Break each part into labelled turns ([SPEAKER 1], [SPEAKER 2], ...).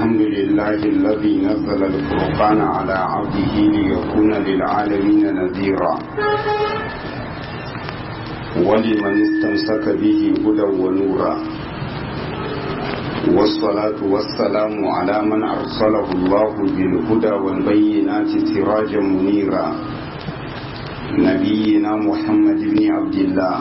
[SPEAKER 1] الحمد لله الذي نزل الفرقان على عبده ليكون للعالمين نذيرا ولمن استمسك به هدى ونورا والصلاة والسلام على من أرسله الله بالهدى والبينات سراجا منيرا نبينا محمد بن عبد الله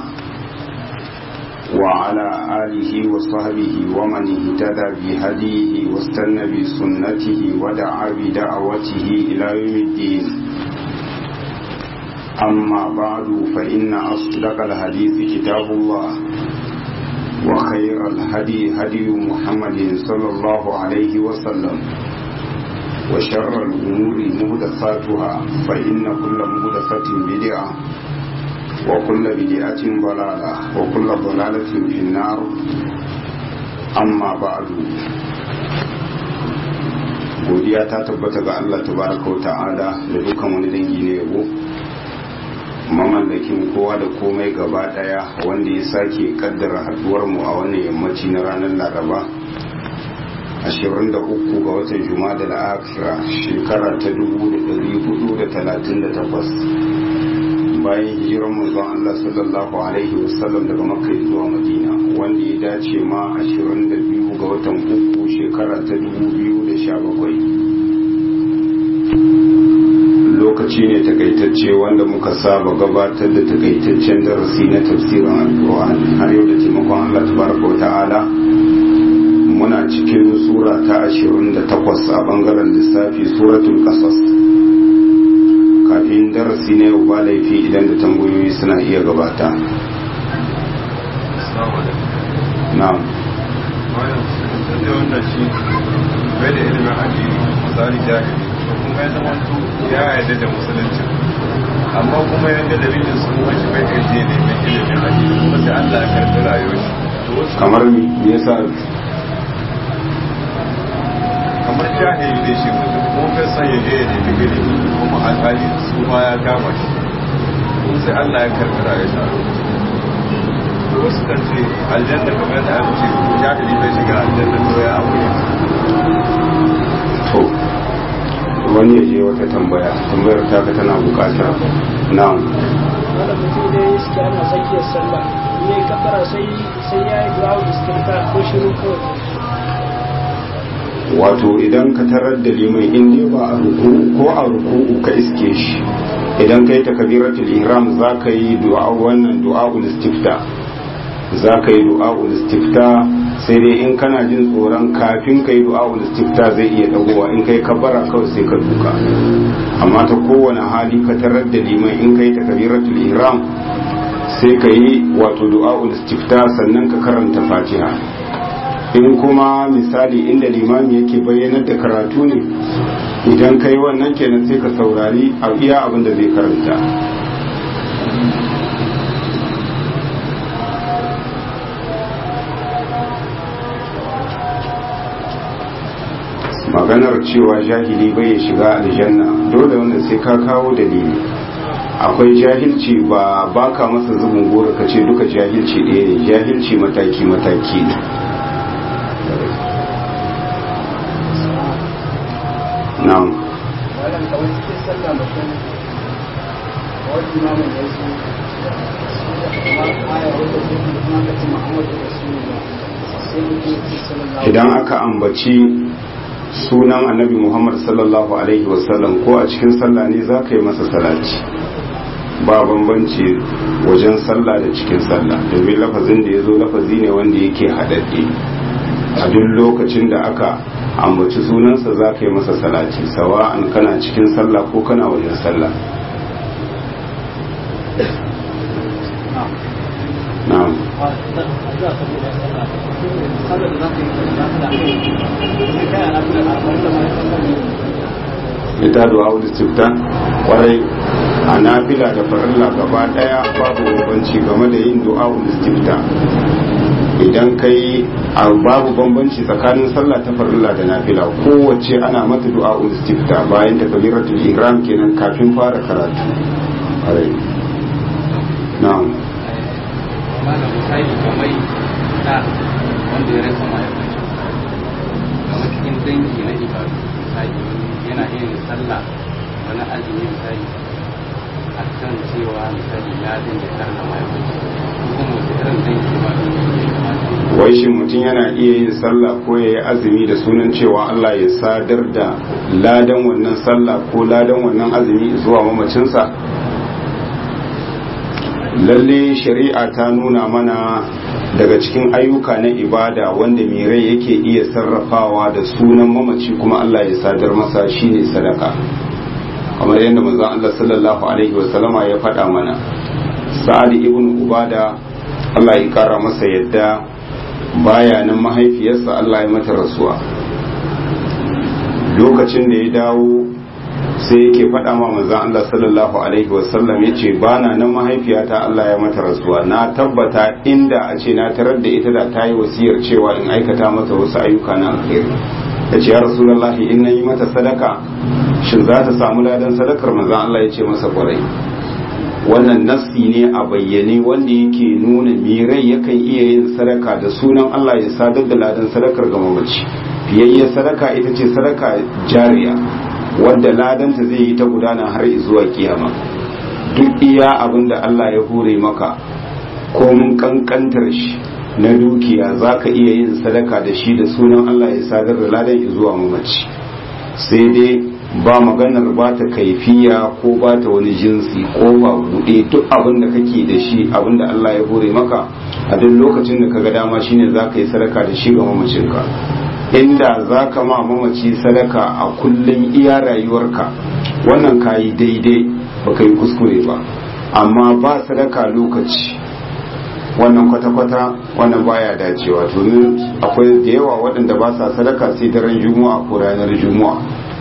[SPEAKER 1] وعلى آله وصحبه ومن اهتدى بهديه واستنى بسنته ودعا بدعوته إلى يوم الدين أما بعد فإن أصدق الحديث كتاب الله وخير الهدي هدي محمد صلى الله عليه وسلم وشر الأمور مهدثاتها فإن كل مهدثة بدعة وكل بدعة ضلالة وكل ضلالة في النار أما بعد godiya ta tabbata ga Allah tabaraka wa ta'ala da dukkan wani dangi ne yabo mamallakin kowa da komai gaba daya wanda ya sake kaddara haduwar mu a wannan yammaci na ranar laraba 23 ga watan juma'a da akhira shekara ta 1438 bayan hijiran manzon Allah sallallahu alaihi wasallam daga makka zuwa madina wanda ya dace ma 22 ga watan uku shekara ta 2017 lokaci ne takaitacce wanda muka saba gabatar da takaitaccen darasi na tafsirin alkur'ani har yau da taimakon Allah tabaraka ta'ala muna cikin sura ta 28 a bangaren lissafi suratul qasas kafin darasi na yau ba laifi idan da tambayoyi suna iya gabata na'am
[SPEAKER 2] wanda shi bai da ilimin addini misali jahili kuma ya zama ya yarda da musulunci amma kuma ya ga dalilin su kuma shi bai kai je ne mai ilimin addini kuma sai Allah ya karɓi rayuwar shi
[SPEAKER 1] kamar me yasa
[SPEAKER 2] kamar jahili ne shi mutum kuma bai san ya je ya nemi ilimi kuma alhali su ma ya kama shi kuma sai Allah ya karɓi rayuwar shi a lokacin wasu kan ce aljanna kamar da aka ce jahili bai shiga aljanna to ya abu
[SPEAKER 1] to wani ya je wata tambaya tambayar taka tana bukata na'am
[SPEAKER 3] wanda mutum da ya suke ana tsakiyar sallah ne kafara sai sai ya yi du'a istirka ko shiru kawai
[SPEAKER 1] wato idan ka tarar da liman in ne ba a ruku ko a ruku ka iske shi idan kai takbiratul ihram za ka yi du'a wannan du'a'ul istifta za ka yi du'a'ul istifta sai dai in kana jin tsoron kafin ka yi du'a'ul istifta zai iya dagowa in kai kabbara kawai sai ka duka amma ta kowane hali ka tarar da liman in kai takbiratul ihram sai ka yi wato du'a'ul istifta sannan ka karanta fatiha in kuma misali inda limami yake bayyanar da karatu ne idan ka yi wannan kenan sai ka saurari a iya abin da zai karanta maganar cewa jahili bai ya shiga aljanna dole wanda sai ka kawo dalili akwai jahilci ba baka masa zubin gora ka ce duka jahilci ɗaya ne jahilci mataki-mataki ne na'am
[SPEAKER 3] wannan kawai cikin sallah mutum wani imamin da su kamar aya wanda zai kuma ka ce muhammadu rasulullah sai mutum ya ce sallallahu
[SPEAKER 1] idan aka ambaci sunan annabi muhammad sallallahu alaihi wasallam ko a cikin sallah ne za ka yi masa salati ba bambanci wajen sallah da cikin sallah domin lafazin da ya zo lafazi ne wanda yake haɗaɗɗe a duk lokacin da aka ambaci sunansa za ka yi masa salati sawa'an kana cikin sallah ko kana wajen sallah na'am ita du'a wal istifta kwarai a nafila da farilla gaba daya babu bambanci game da yin du'a wal istifta idan kai a babu bambanci tsakanin sallah ta farilla da nafila kowace ana mata du'a wal istifta bayan takbiratul ihram kenan kafin fara karatu kwarai na'am
[SPEAKER 4] malam misali kamar da wanda ya rasa mahaifinsa kamar cikin dangi na ibadu misali yana yin sallah wani azumi misali a kan cewa misali ya dinga karna mai ko kuma wasu irin dangi ibadu ne ya kamata
[SPEAKER 1] wai shi mutum yana iya yin sallah ko ya yi azumi da sunan cewa Allah ya sadar da ladan wannan sallah ko ladan wannan azumi zuwa mamacinsa lalle shari'a ta nuna mana daga cikin ayyuka na ibada wanda mai rai yake iya sarrafawa da sunan mamaci kuma Allah ya sadar masa shine sadaka kamar yadda manzon Allah sallallahu alaihi wasallama ya faɗa mana sa'ad ibn ubada Allah ya kara masa yadda baya nan mahaifiyarsa Allah ya mata rasuwa lokacin da ya dawo sai yake faɗa ma manzon Allah sallallahu alaihi wasallam ya ce ba na nan mahaifiyata Allah ya mata rasuwa na tabbata inda a ce na tarar da ita da ta yi wasiyar cewa in aikata mata wasu ayyuka na alkhairi ya ce ya rasulullahi in na yi mata sadaka shin za ta samu ladan sadakar manzon Allah ya ce masa kwarai wannan nassi ne a bayyane wanda yake nuna mirai yakan iya yin sadaka da sunan Allah ya sadar da ladan sadakar ga mamaci fiyayye sadaka ita ce sadaka jariya wadda ladanta zai yi ta gudana har zuwa kiyama duk iya abin da Allah ya hure maka ko mun kankantar shi na dukiya za ka iya yin sadaka da shi da sunan Allah ya sadar da ladan zuwa mamaci sai dai ba maganar ba ta kaifiya ko ba ta wani jinsi ko ba buɗe duk abin da kake da shi abin da Allah ya hore maka a duk lokacin da kaga dama shine za ka yi sadaka da shi ga mamacinka inda za ka ma mamaci sadaka a kullum iya rayuwarka wannan ka yi daidai ba ka yi kuskure ba amma ba sadaka lokaci wannan kwata-kwata wannan baya dacewa domin akwai da yawa waɗanda ba sa sadaka sai daren juma'a ko ranar juma'a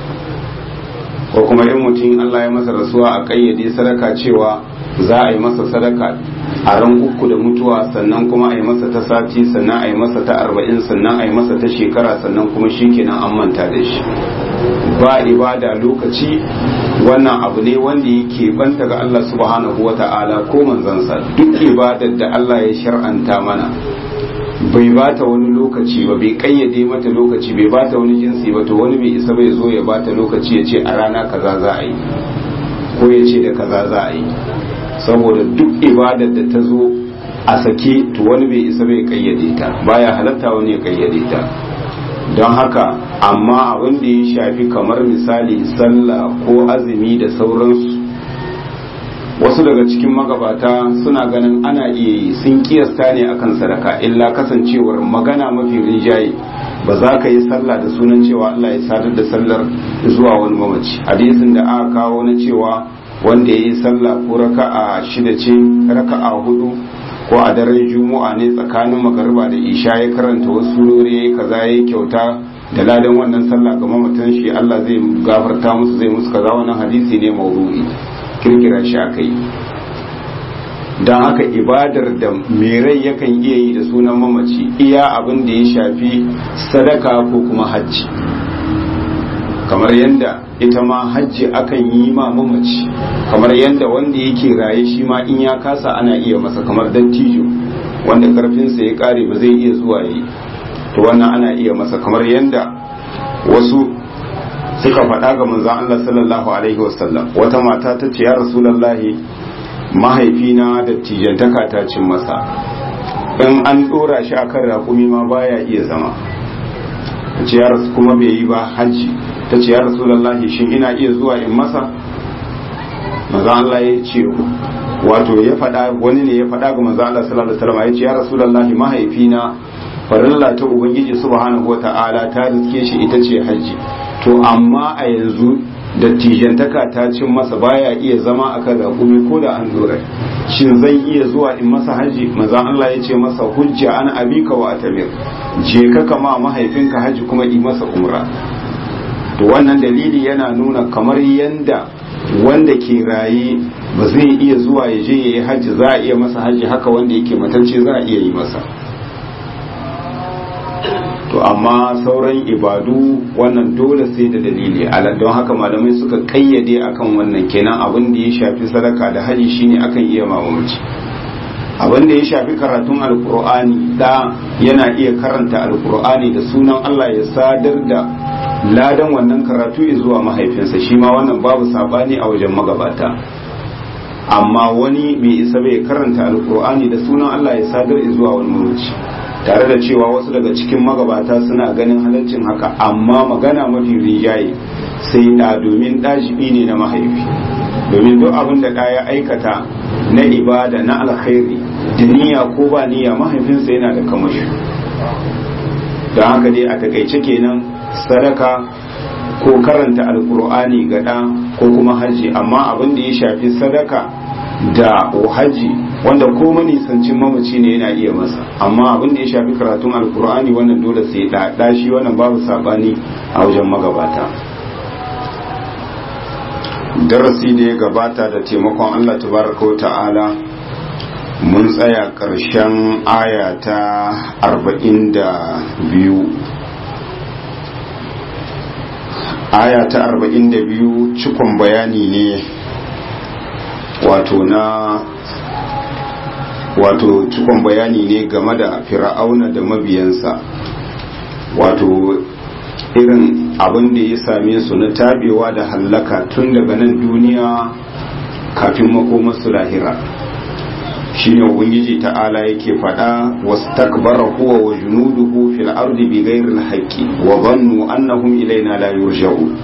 [SPEAKER 1] ko kuma in mutum Allah ya masa rasuwa a kayyade sadaka cewa za a yi masa sadaka a ran uku da mutuwa sannan kuma a yi masa ta sati sannan a yi masa ta arba'in sannan a yi masa ta shekara sannan kuma shi kenan an manta da shi ba ibada lokaci wannan abu ne wanda yake banta ga Allah subhanahu wa ta'ala ko manzansa duk ibadar da Allah ya shar'anta mana bai bata wani lokaci ba bai kayyade mata lokaci bai bata wani jinsi ba to wani bai isa bai zo ya bata lokaci ya ce a rana kaza za a yi ko ya ce da kaza za a yi saboda duk ibadar da ta zo a sake to wani bai isa bai kayyade ta baya halatta wani ya kayyade ta don haka amma abin da ya shafi kamar misali sallah ko azumi da sauransu wasu daga cikin magabata suna ganin ana iya yi sun kiyasta ne akan sadaka illa kasancewar magana mafi rinjaye ba za ka yi sallah da sunan cewa Allah ya sadar da sallar zuwa wani mamaci hadisin da aka kawo na cewa wanda ya yi sallah ko raka'a shida ce raka'a hudu ko a daren juma'a ne tsakanin magariba da isha ya karanta wasu surori ya yi kaza ya yi kyauta da ladan wannan sallah ga mamatan shi Allah zai gafarta musu zai musu kaza wannan hadisi ne maudu'i kirkira shi aka yi don haka ibadar da rai yakan iya yi da sunan mamaci iya abin da ya shafi sadaka ko kuma hajji kamar yadda ita ma hajji akan yi ma mamaci kamar yadda wanda yake raye shi ma in ya kasa ana iya masa kamar dattijo wanda karfinsa ya kare ba zai iya zuwa yi to wannan ana iya masa kamar yadda wasu suka faɗa ga manzon Allah sallallahu alaihi wasallam wata mata ta ce ya rasulullahi mahaifina da tijantaka ta cin masa in an ɗora shi akan raƙumi ma baya iya zama ce ya rasu kuma bai yi ba hajji ta ce ya rasulullahi shin ina iya zuwa in masa manzon Allah ya ce wato ya faɗa wani ne ya faɗa ga manzon Allah sallallahu alaihi wasallam ya ce ya rasulullahi mahaifina farilla ta ubangiji subhanahu wata'ala ta riske shi ita ce hajji to amma a yanzu dattijantaka ta cin masa baya iya zama akan raƙumi ko da an dora shin zan iya zuwa in masa haji manzon Allah ya ce masa hujja an abika wa atamir je ka kama mahaifinka haji kuma yi masa umra to wannan dalili yana nuna kamar yanda wanda ke raye ba zai iya zuwa ya je ya yi haji za a iya masa haji haka wanda yake matacce za a iya yi masa to amma sauran ibadu wannan dole sai da dalili ala don haka malamai suka kayyade akan wannan kenan abin da ya shafi sadaka da haji shine akan iya mamaci abin da ya shafi karatun alkur'ani da yana iya karanta alkur'ani da sunan Allah ya sadar da ladan wannan karatu zuwa mahaifinsa shi ma wannan babu sabani a wajen magabata amma wani bai isa bai karanta alkur'ani da sunan Allah ya sadar zuwa wani muruci tare da cewa wasu daga cikin magabata suna ganin halaccin haka amma magana mafi rijaye sai da domin ɗajibi ne na mahaifi domin duk abin da ɗaya aikata na ibada na alkhairi da niyya ko ba niyya mahaifinsa yana da kamashi don haka dai a takaice kenan sadaka ko karanta alkur'ani ga ɗa ko kuma hajji amma abin da ya shafi sadaka da hajji wanda ko manisancin mamaci ne yana iya masa amma abin da ya shafi karatun alkur'ani wannan dole sai ɗaɗa shi wannan babu sabani a wajen magabata darasi da ya gabata da taimakon allah tabaraka wa ta'ala mun tsaya ƙarshen aya ta arba'in da biyu aya ta arba'in da biyu cikon bayani ne wato na wato cikon bayani ne game da fir'auna da mabiyansa wato irin abin da ya same su na tabewa da hallaka tun daga nan duniya kafin makomarsu lahira shine ubangiji ta'ala yake faɗa wastakbara huwa wa junuduhu fil ardi bighairi al-haqqi wa dhannu annahum ilaina la yurja'un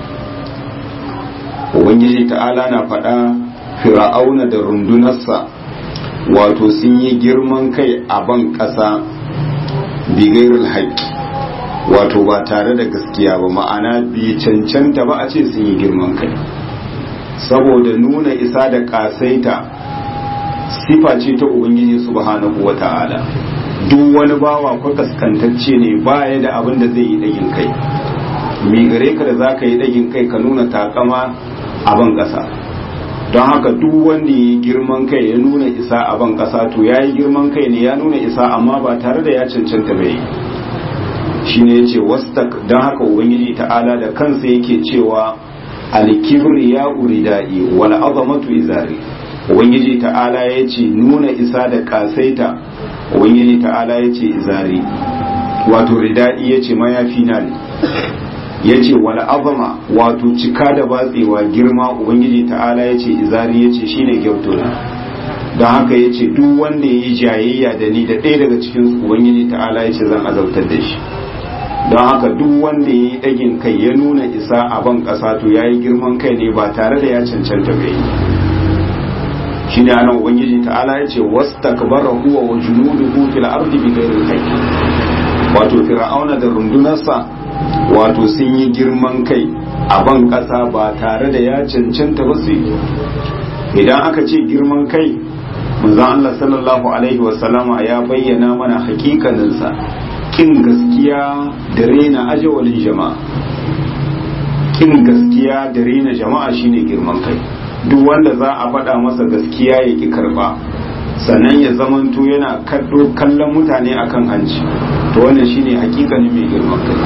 [SPEAKER 1] ubangiji ta'ala na faɗa fir'auna da rundunarsa wato sun yi girman kai a ban ƙasa bighairi al-haqqi wato ba tare da gaskiya ba ma'ana bi cancanta ba a ce sun yi girman kai saboda nuna isa da ƙasaita sifa ce ta ubangiji subhanahu wa ta'ala duk wani bawa ko kaskantacce ne baya da abin da zai yi dagin kai mi gare ka da zaka yi dagin kai ka nuna takama a ban kasa don haka duk wanda ya girman kai ya nuna isa a ban kasa to ya yi girman kai ne ya nuna isa amma ba tare da ya cancanta bai shine yace wastak don haka ubangiji ta'ala da kansa yake cewa alkibri ya uridai wal azamatu izari ubangiji ta'ala ya ce nuna isa da kasaita ubangiji ta'ala ya ce izari wato ridai ya ce mayafi na ne ya ce wala azama wato cika da batsewa girma ubangiji ta'ala ya ce izari ya ce shine gyautona don haka ya ce duk wanda ya yi jayayya da ni da ɗaya daga cikin ubangiji ta'ala ya ce zan azautar da shi don haka duk wanda ya yi ɗagin kai ya nuna isa a ban ƙasa to ya yi girman kai ne ba tare da ya cancanta bai shi ne anan ubangiji ta'ala ya ce wastakbara huwa wa junuduhu fil ardi bighairi haqqi wato fir'auna da rundunarsa wato sun yi girman kai a ban ƙasa ba tare da ya cancanta ba su yi idan aka ce girman kai manzon Allah sallallahu alaihi wa sallama ya bayyana mana hakikaninsa kin gaskiya da rena ajawalin jama'a kin gaskiya da rena jama'a shine girman kai duk wanda za a faɗa masa gaskiya ya ki karba sannan ya zamanto yana kaddo kallon mutane akan hanci to wannan shine hakikanin mai girman kai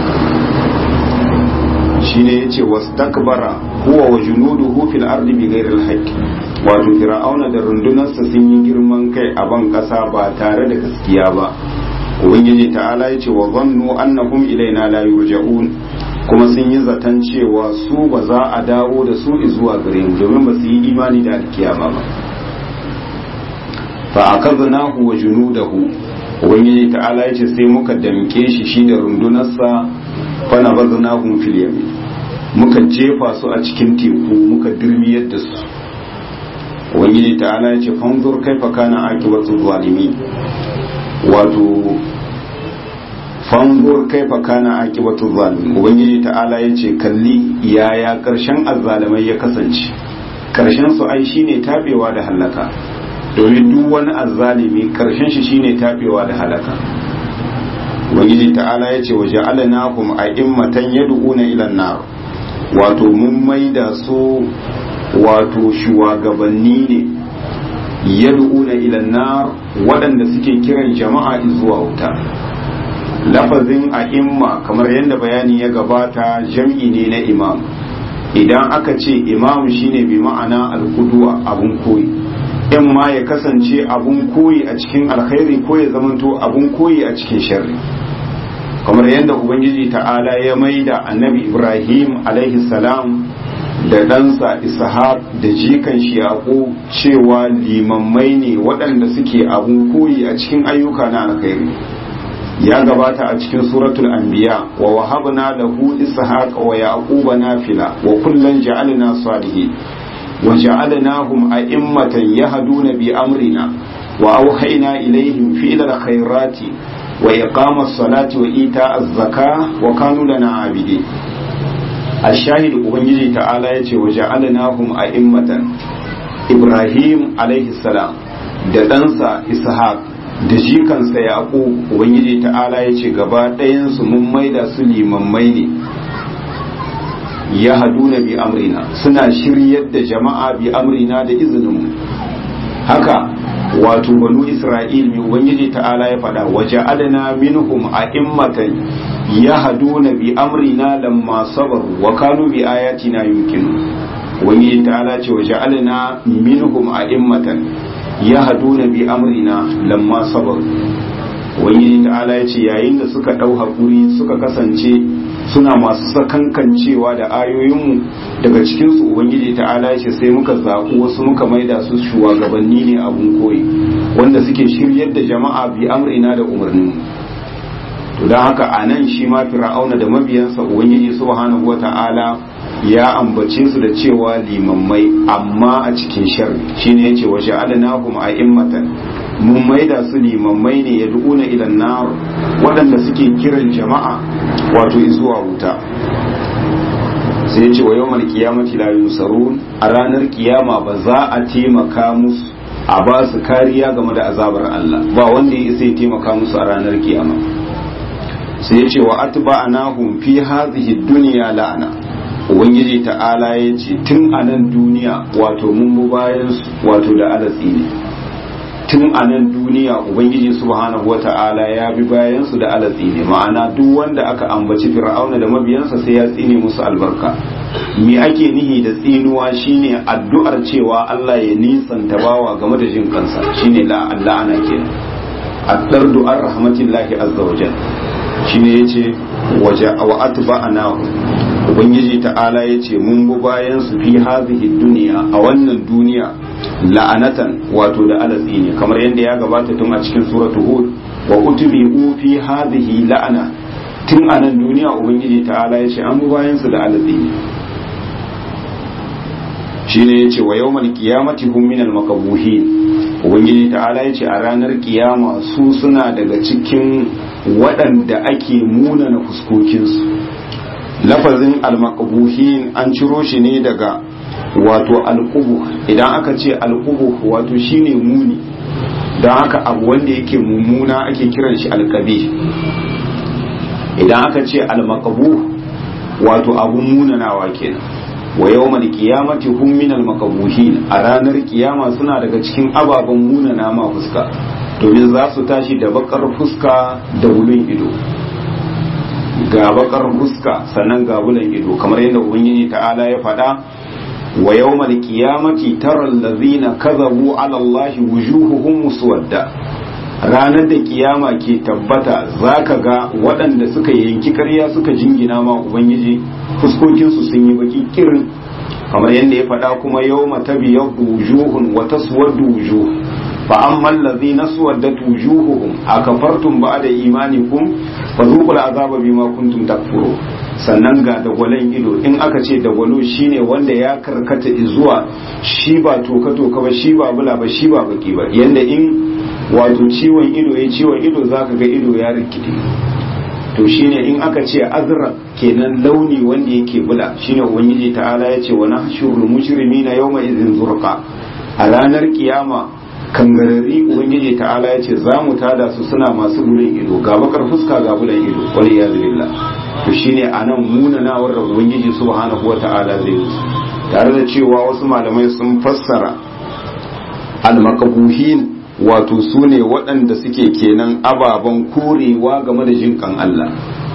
[SPEAKER 1] shine yace wastakbara huwa wa junuduhu fil ardi bighairi al wato fir'auna da rundunarsa sun yi girman kai a ban kasa ba tare da gaskiya ba ubangiji ta'ala yace wa zannu annahum ilaina la yurja'un kuma sun yi zaton cewa su ba za a dawo da su zuwa gare mu domin ba su yi imani da alkiyama ba fa akaznahu wa junudahu ubangiji ta'ala yace sai muka damke shi shi da rundunarsa fa nabaznahum fil yamin muka jefa su a cikin teku muka dirmiyar da su ubangiji ta'ala yace fanzur kaifa kana aqibatu zalimin wato fanzur kaifa kana aqibatu zalimin ubangiji ta'ala yace kalli yaya karshen azzalimai ya kasance karshen su ai shine tabewa da halaka domin duk wani azzalimi karshen shi shine tabewa da halaka ubangiji ta'ala yace waje alanahum a'immatan yad'una ila nar wato mun maida su wato shugabanni ne yad'una ila nar waɗanda suke kiran jama'a zuwa wuta lafazin a'imma kamar yadda bayani ya gabata jam'i ne na imam idan aka ce imam shine bi ma'ana alkuduwa abun koyi in ma ya kasance abun koyi a cikin alkhairi ko ya zamanto abun koyi a cikin sharri kamar yadda ubangiji ta'ala ya maida annabi ibrahim alaihi salam da ɗansa ishaq da jikan shi yaƙo cewa limammai ne waɗanda suke abun koyi a cikin ayyuka na alkhairi ya gabata a cikin suratul anbiya wa wahabna lahu ishaqa wa yaquba nafila wa kullan ja'alna salihin wa ja'alnahum a'immatan yahduna bi amrina wa awhayna ilayhim fi'la khairati wa iqamas salati wa ita'az zakah wa kanu lana abidin الشاهد ubangiji ta'ala yace wa ja'alnahum a'immatan ibrahim alaihi salam da ɗansa ishaq da jikansa yaƙo ubangiji ta'ala ya ce gaba ɗayansu mun maida su limammai ne ya haduna bi amrina suna shiryar da jama'a bi amrina da izininmu haka wato banu isra'il mai ubangiji ta'ala ya faɗa waje adana minhum a immatan ya haduna bi amrina lamma sabaru wa kanu bi ayatina yukinu ubangiji ta'ala ce waje adana minhum a immatan ya haduna bi amrina lamma sabar wani ta'ala ya ce yayin da suka ɗau haƙuri suka kasance suna masu sakankancewa da ayoyinmu daga cikinsu ubangiji ta'ala ya ce sai muka zaɓi wasu muka maida su shugabanni ne abun koyi wanda suke shiryar da jama'a bi amrina da umarninmu to don haka a nan shi ma fir'auna da mabiyansa ubangiji subhanahu wa ta'ala ya ambace su da cewa limammai amma a cikin sharri shine yace wa ja'alnahum a'immatan mun maida su limammai ne ya duuna ila nar waɗanda suke kiran jama'a wato zuwa wuta sai yace wa yawmal qiyamati la yusarun a ranar kiyama ba za a taimaka musu a ba su kariya game da azabar Allah ba wanda ya isa ya taimaka musu a ranar kiyama sai yace wa atba'nahum fi hadhihi dunya la'ana ubangiji ta'ala ya ce tun a nan duniya wato mun bu bayan wato da alatsi ne tun a nan duniya ubangiji subhanahu wa ta'ala ya bi bayan su da alatsi ne ma'ana duk wanda aka ambaci fir'auna da mabiyansa sai ya tsine musu albarka me ake nihi da tsinuwa shine addu'ar cewa Allah ya nisanta bawa game da jin kansa shine la Allah ana kenan addar du'ar rahmatillahi azza wajal shine yace waje wa atba'anahu ubangiji ta'ala ya ce mun bi bayan su fi hazihi duniya a wannan duniya la'anatan wato da alatsi ne kamar yadda ya gabata tun a cikin suratu hud wa utbi'u fi hazihi la'ana tun a nan duniya ubangiji ta'ala ya ce an bi bayan su da alatsi ne shine yace wa yawmal qiyamati hum minal makabuhin ubangiji ta'ala ya ce a ranar kiyama su suna daga cikin waɗanda ake munana fuskokinsu lafazin almakabuhin an ciro shi ne daga wato alkubu idan aka ce alkubu wato shine muni don haka abu wanda yake mummuna ake kiran shi alkabi idan aka ce almakabu wato abun munanawa kenan wa yawmal qiyamati hum min almakabuhin a ranar kiyama suna daga cikin ababen munana ma fuska domin za su tashi da bakar fuska da wulin ido ga bakar fuska sannan ga bulan ido kamar yadda ubangiji ta'ala ya faɗa wa yawmal qiyamati tara allazina kadhabu ala allahi wujuhuhum muswadda ranar da kiyama ke tabbata zaka ga waɗanda suka yanki ƙarya suka jingina ma ubangiji fuskokinsu sun yi baki kirin kamar yadda ya faɗa kuma yawma tabyaddu wujuhun wa taswaddu wujuh fa amma allazina suwaddat wujuhuhum akafartum ba'da imanikum fazuqul azaba bima kuntum takfurun sannan ga dagwalen ido in aka ce dagwalo shine wanda ya karkata zuwa shi ba toka toka ba shi ba bula ba shi ba baki ba yanda in wato ciwon ido ya ciwon ido zaka ga ido ya rikide to shine in aka ce azra kenan launi wanda yake bula shine ubangiji ta'ala ya ce wa nahshurul mujrimina yawma idhin zurqa a ranar kiyama kangarari ubangiji ta'ala ya ce za mu tada su suna masu bulan ido ga bakar fuska ga bulan ido wani ya billah to shine anan munanawar da ubangiji subhanahu wa ta'ala zai yi tare da cewa wasu malamai sun fassara al-makabuhin wato su ne waɗanda suke kenan ababen korewa game da jinkan Allah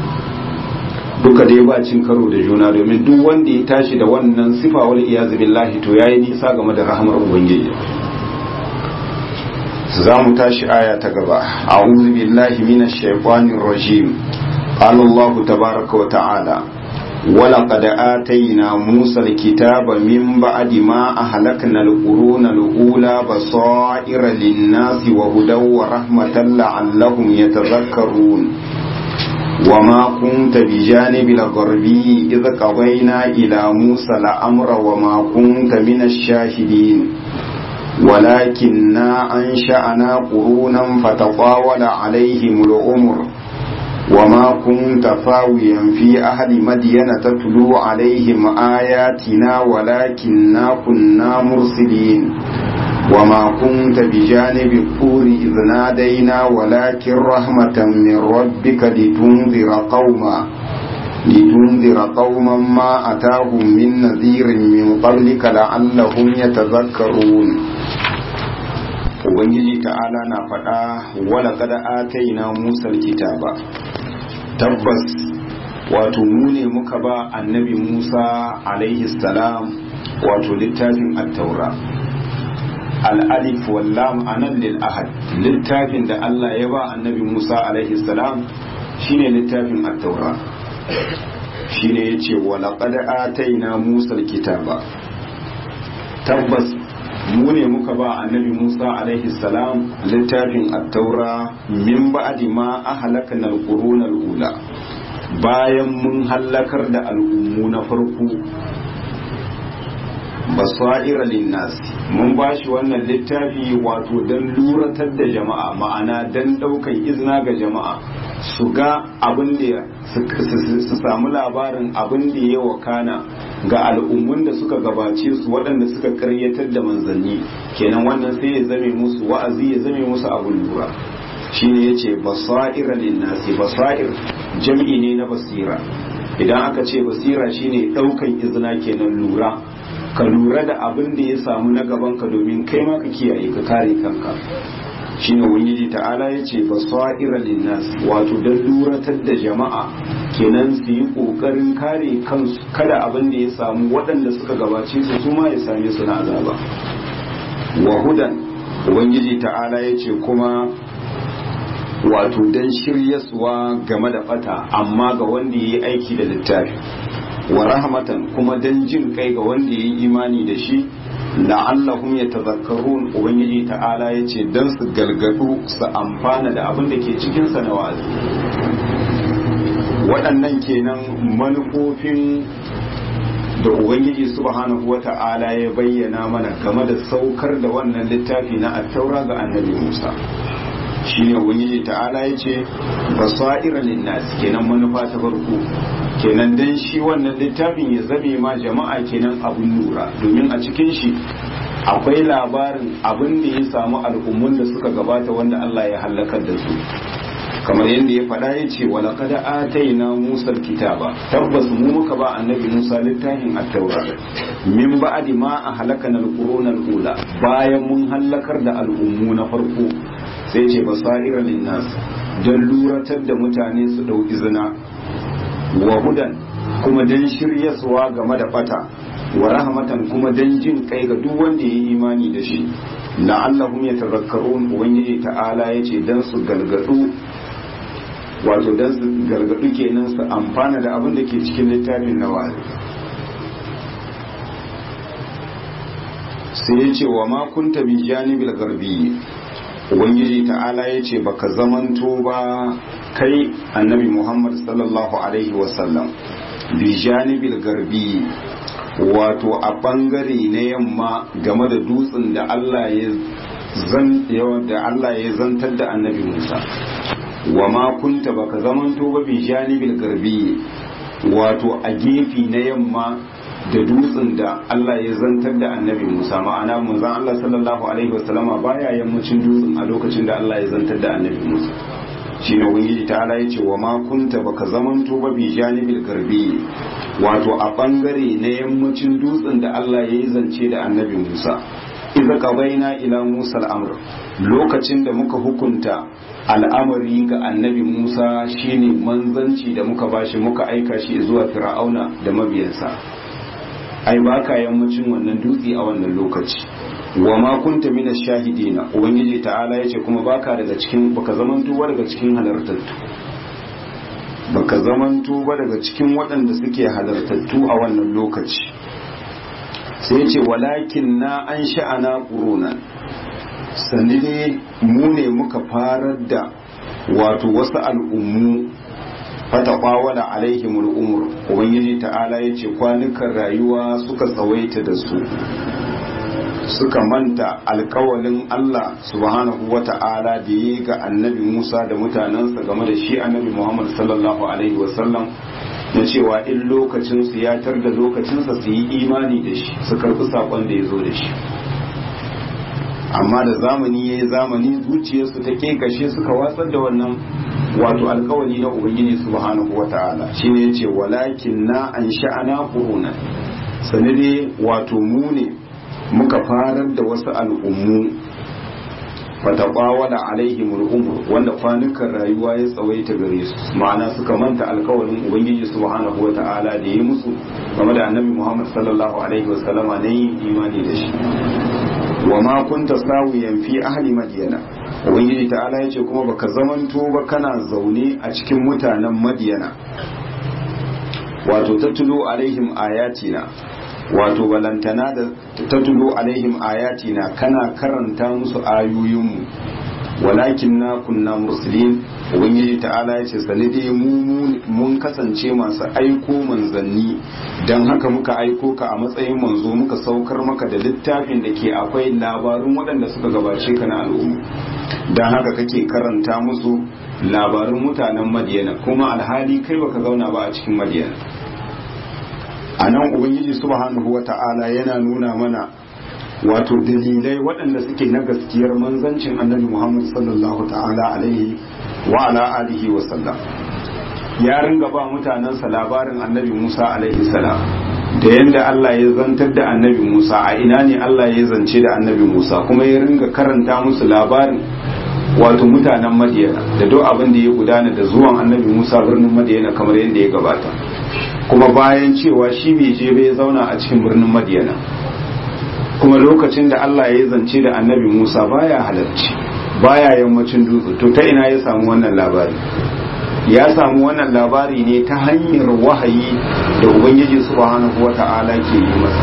[SPEAKER 1] duka dai ba cin karo da juna domin duk wanda ya tashi da wannan sifa wal iyazu billahi to yayi nisa game da rahmar ubangiji za mu tashi aya ta gaba a'udhu billahi minash shaitanir rajim قال الله تبارك وتعالى ولقد آتينا موسى الكتاب من بعد ما أهلكنا القرون الأولى بصائر للناس وهدى ورحمة لعلهم يتذكرون وما كنت بجانب الغربي إذ قضينا إلى موسى الأمر وما كنت من الشاهدين ولكننا أنشأنا قرونا فتطاول عليهم العمر وما كنت فاويا في أهل مدين تتلو عليهم آياتنا ولكننا كنا مرسلين وما كنت بجانب الطور إذ نادينا ولكن رحمة من ربك لتنذر قوما لتنذر قوما ما أتاهم من نذير من قبلك لعلهم يتذكرون ubangiji ta'ala na faɗa wala kada ataina musa kitaba tabbas wato mu ne muka ba annabi musa alaihi salam wato littafin attaura al'alif wallam anan lil ahad littafin da Allah ya ba annabi musa alaihi salam shine littafin attaura shine yace wala kada ataina musa kitaba tabbas mu ne muka ba annabi Musa alaihi salam littafin attaura min ba'di ma ahlakna al-qurun al-ula bayan mun hallakar da al'ummu na farko basaira linnas mun bashi wannan littafi wato dan luratar da jama'a ma'ana dan daukan izina ga jama'a su ga abin da su samu labarin abin da ya wakana ga al'ummun da suka gabace su waɗanda suka karyatar da manzanni kenan wannan sai ya zame musu wa'azi ya zame musu abin lura shine yace basaira linnasi basair jam'i ne na basira idan aka ce basira shine ɗaukan izina kenan lura ka lura da abin da ya samu na gaban ka domin kai ma ka kiyaye ka kare kanka shine ubangiji ta'ala ya ce basaira linnas wato don luratar da jama'a kenan su yi kokarin kare kansu kada abin da ya samu waɗanda suka gabace su su ma ya same su na azaba wa hudan ubangiji ta'ala ya ce kuma wato don shiryaswa game da bata amma ga wanda ya yi aiki da littafi wa rahmatan kuma don jin kai ga wanda ya yi imani da shi la'allahum yatazakkarun ubangiji ta'ala yace dan su galgadu su amfana da abin da ke cikin sa na wa'azi waɗannan kenan manufofin da ubangiji subhanahu wata'ala ya bayyana mana game da saukar da wannan littafi na attaura ga annabi Musa shine ubangiji ta'ala yace basaira linnas kenan manufa ta farko kenan dan shi wannan littafin ya zame ma jama'a kenan abun lura domin a cikin shi akwai labarin abin da ya samu al'ummun da suka gabata wanda Allah ya halakar da su kamar yadda ya faɗa ya ce wa laqad ataina Musa kitaba tabbas mu muka ba annabi Musa littafin at-taura min ba'di ma ahlakana al-quruna al-ula bayan mun halakar da al'ummu na farko sai ce basaira linnas don luratar da mutane su dau izina wa hudan kuma don shiryaswa game da fata wa rahmatan kuma don jin kai ga duk wanda ya yi imani da shi la'allahum yatazakkarun ubangiji ta'ala yace dan su galgadu wato dan su gargadu kenan su amfana da abin da ke cikin littafin na wa'azi sai yace wa ma kunta bi janibil garbi ubangiji ta'ala yace baka zamanto ba kai annabi muhammad sallallahu alaihi wasallam bi janibil garbi wato a bangare na yamma game da dutsen da Allah ya zan da Allah ya zantar da annabi Musa wa ma kunta baka zamanto ba bi janibil garbi wato a gefe na yamma da dutsen da Allah ya zantar da annabi Musa ma'ana manzon Allah sallallahu alaihi wasallama baya yammacin dutsen a lokacin da Allah ya zantar da annabi Musa shine ubangiji ta ala yace wa ma kunta baka zamanto ba bi janibil garbi wato a bangare na yammacin dutsen da Allah ya yi zance da annabi Musa idza qabaina ila Musa al-amr lokacin da muka hukunta al'amari ga annabi Musa shine manzanci da muka bashi muka aika shi zuwa Fir'auna da mabiyansa ai baka yammacin wannan dutse a wannan lokaci wa ma kunta mina shahidina ubangiji ta'ala yace kuma baka daga cikin baka zamanto daga cikin halartattu baka zamanto ba daga cikin waɗanda suke halartattu a wannan lokaci sai ce walakin na an sha'ana ƙurunan sannu ne mu ne muka farar da wato wasu al'ummu fata ƙwawala alaihimul umur ubangiji ta'ala ya ce kwanukan rayuwa suka tsawaita da su suka manta alkawalin Allah subhanahu wa ta'ala da yi ga annabi Musa da mutanensa game da shi annabi Muhammad sallallahu alaihi wasallam na cewa in lokacinsu ya tar da lokacinsa su yi imani da shi su karɓi saƙon da ya zo da shi amma da zamani ya yi zamani zuciyarsu ta kashe suka watsar da wannan wato alkawali na ubangiji subhanahu wa ta'ala shine yace walakin na an sha'ana quruna sanade wato mu ne muka farar da wasu al'ummu fataɓawala alaihim al'umur wanda kwanukan rayuwa ya tsawaita gare su ma'ana suka manta alkawarin ubangiji subhanahu wa ta'ala da ya musu game da annabi muhammad sallallahu alaihi wasallama na yin imani da shi wa ma kunta sawiyan fi ahli madiyana ubangiji ta'ala ya ce kuma baka zamanto ba kana zaune a cikin mutanen madiyana wato tattulo alaihim ayatina wato balantana da tattulo alaihim ayatina kana karanta musu ayoyinmu walakin na kunna mursalin ubangiji ta'ala ya ce sanide mu mun kasance masu aiko manzanni don haka muka aiko ka a matsayin manzo muka saukar maka da littafin da ke akwai labarun waɗanda suka gabace ka na al'umma don haka kake karanta musu labarun mutanen madiyana kuma alhali kai baka zauna ba a cikin madiyana a nan ubangiji subhanahu wa ta'ala yana nuna mana wato dalilai waɗanda suke na gaskiyar manzancin annabi muhammad sallallahu ta'ala alaihi wa ala alihi wa sallam ya ringa ba mutanensa labarin annabi musa alaihi salam da yadda allah ya zantar da annabi musa a ina ne allah ya zance da annabi musa kuma ya ringa karanta musu labarin wato mutanen madiyana da duk abin da ya gudana da zuwan annabi musa birnin madiyana kamar yadda ya gabata kuma bayan cewa shi bai je bai zauna a cikin birnin madiyana kuma lokacin da Allah ya zance da annabi Musa baya halarci baya yammacin dutse to ta ina ya samu wannan labari ya samu wannan labari ne ta hanyar wahayi da ubangiji subhanahu wata'ala ke yi masa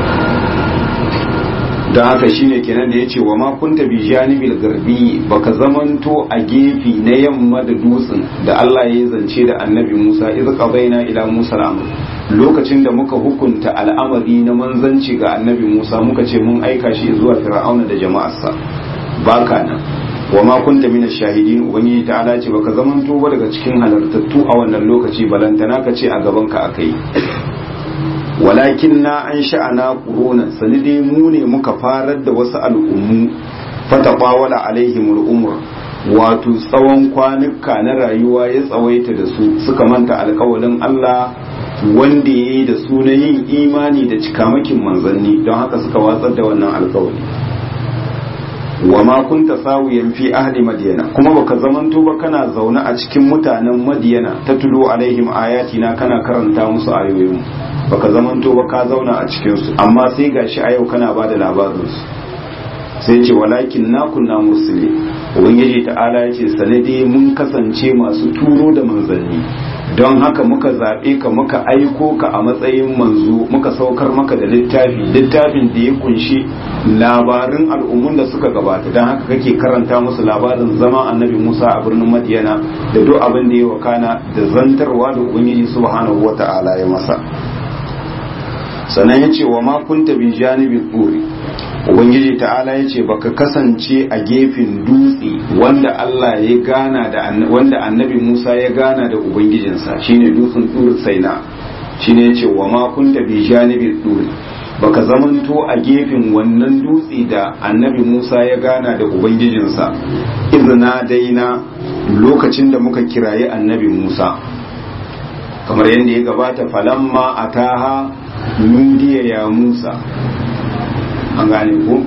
[SPEAKER 1] don haka shine kenan da ya ce wa ma kunta bi janibil garbi baka zamanto a gefe na yamma da dutsen da Allah ya zance da annabi Musa iz qabaina ila Musa al lokacin da muka hukunta al'amari na manzanci ga annabi Musa muka ce mun aika shi zuwa Fir'auna da jama'arsa baka nan wa ma kunta min shahidin ubangiji ta'ala ce baka zamanto ba daga cikin halartattu a wannan lokaci balantana ka ce a gaban ka akai walakin na an sha'ana ƙuronan sani dai mu ne muka farar da wasu al'ummu fata ƙwawala alaihim al'umur wato tsawon kwanuka na rayuwa ya tsawaita da su suka manta alkawalin Allah wanda ya yi da su na yin imani da cikamakin manzanni don haka suka watsar da wannan alkawali wa ma kunta sawiyan fi ahli madiyana kuma baka zamanto ba kana zaune a cikin mutanen madiyana ta tulo alaihim ayatina kana karanta musu ayoyin baka zamanto ba ka zauna a cikin su amma sai gashi a yau kana bada labarin su sai ce walakin na kunna mursali ubangiji ta'ala ya ce sanade mun kasance masu turo da manzanni don haka muka zaɓe ka muka aiko ka a matsayin manzo muka saukar maka da littafi littafin da ya kunshi labarin al'ummun da suka gabata don haka kake karanta musu labarin zama annabi musa a birnin madiyana da duk abin da ya wakana da zantarwa da ubangiji subhanahu wa ta'ala ya masa sannan ya ce wa ma kunta bi janibi tsuri ubangiji ta'ala ya ce baka kasance a gefen dutse wanda Allah ya gana da wanda annabi Musa ya gana da ubangijinsa shine dutsen tsuri saina shine ya ce wa ma kunta bi janibi tsuri baka zamanto a gefen wannan dutse da annabi Musa ya gana da ubangijinsa izina daina lokacin da muka kirayi annabi Musa kamar yadda ya gabata falamma ataha nudiya ya Musa an gane ko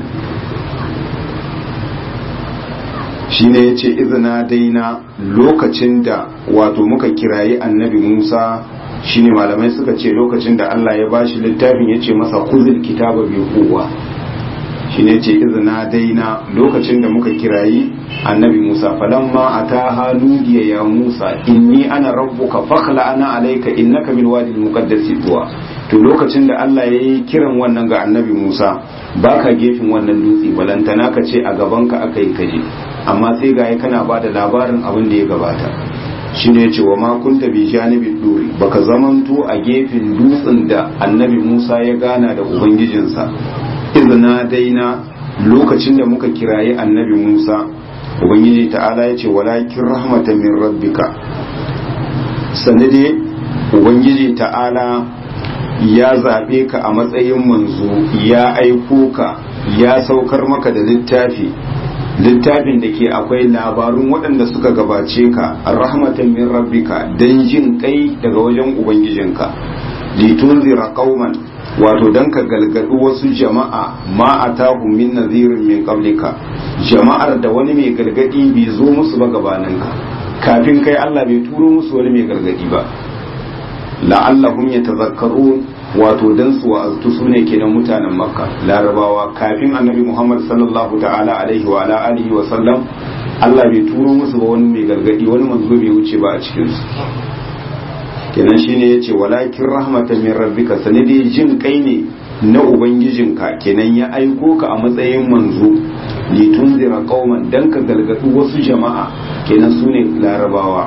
[SPEAKER 1] shi ne ya ce izina daina lokacin da wato muka kirayi annabi musa shine malamai suka ce lokacin da allah ya bashi littafin ya ce masa kuzil kitaba bai kowa shine ce izina daina lokacin da muka kirayi annabi Musa falamma ataha nudiya ya Musa inni ana rabbuka fakhla ana alayka innaka bil wadi muqaddas tuwa to lokacin da Allah yayi kiran wannan ga annabi Musa baka gefin wannan dutse balantana ka ce a gaban ka akai kaje amma sai ga kana bada labarin abin da ya gabata shine yace wa ma kunta bi janibi duri baka zamanto a gefen dutsen da annabi Musa ya gana da ubangijinsa izina daina lokacin da muka kirayi annabi Musa ubangiji ta'ala ya ce walakin rahmatan min rabbika sanade ubangiji ta'ala ya zaɓe ka a matsayin manzo ya aiko ka ya saukar maka da littafi littafin da ke akwai labarun waɗanda suka gabace ka rahmatan min rabbika don jin kai daga wajen ubangijinka litunzira qauman wato dan ka galgadu wasu jama'a ma atahum min nadhirin min qablika jama'ar da wani mai gargadi bai zo musu ba gabaninka kafin kai Allah bai turo musu wani mai gargadi ba la'allahum yatazakkarun wato dan su wa'aztu sune kenan mutanen makka larabawa kafin annabi muhammad sallallahu ta'ala alaihi wa ala alihi wa sallam Allah bai turo musu ba wani mai gargadi wani manzo bai wuce ba a cikin su kenan shine yace walakin rahmatan min rabbika sanadi jin kai ne na ubangijinka kenan ya aiko ka a matsayin manzo li tunzira qauman dan ka galgadu wasu jama'a kenan sune larabawa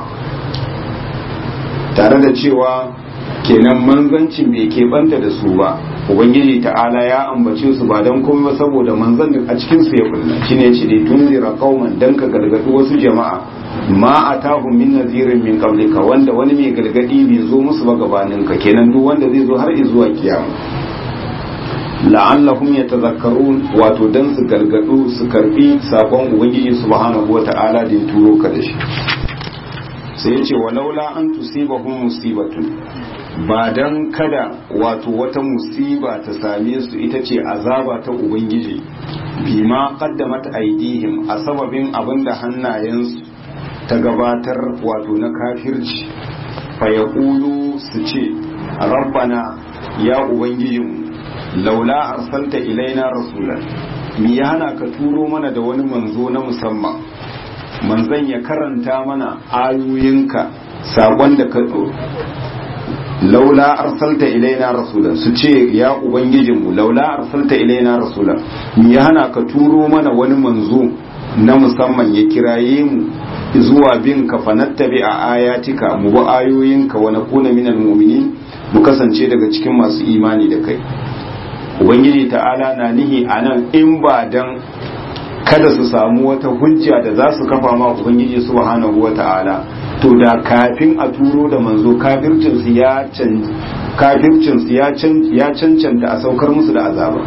[SPEAKER 1] tare da cewa kenan manzancin bai keɓanta da su ba ubangiji ta'ala ya ambace su ba don komai ba saboda manzan a cikin su ya kulla shine yace li tunzira qauman dan ka galgadu wasu jama'a ma atahum min nazirin min qablika wanda wani mai galgadi bai zo musu ba gabanin ka kenan duk wanda zai zo har zuwa kiyama la'allahum yatazakkarun wato dan su galgadu su karbi sakon ubangiji subhanahu wata'ala da ya turo ka da shi sai ya ce walaula an tusibahum musibatun ba dan kada wato wata musiba ta same su ita ce azaba ta ubangiji bima qaddamat aidihim a sababin abinda hannayensu ta gabatar wato na kafirci fa yaqulu su ce rabbana ya ubangijinmu laula arsalta ilaina rasulan mi ya hana ka turo mana da wani manzo na musamman manzon ya karanta mana ayoyinka sakon da ka laula arsalta ilaina rasulan su ce ya ubangijinmu laula arsalta ilaina rasulan mi ya hana ka turo mana wani manzo na musamman ya kiraye mu zuwa bin ka fanattabi a ayatika mu bi ayoyinka wa nakuna minal mu'minin mu kasance daga cikin masu imani da kai ubangiji ta'ala na nihi anan in ba dan kada su samu wata hujja da za su kafa ma ubangiji subhanahu wa ta'ala to da kafin a turo da manzo kafircinsu ya can kafircinsu ya cancanta a saukar musu da azaba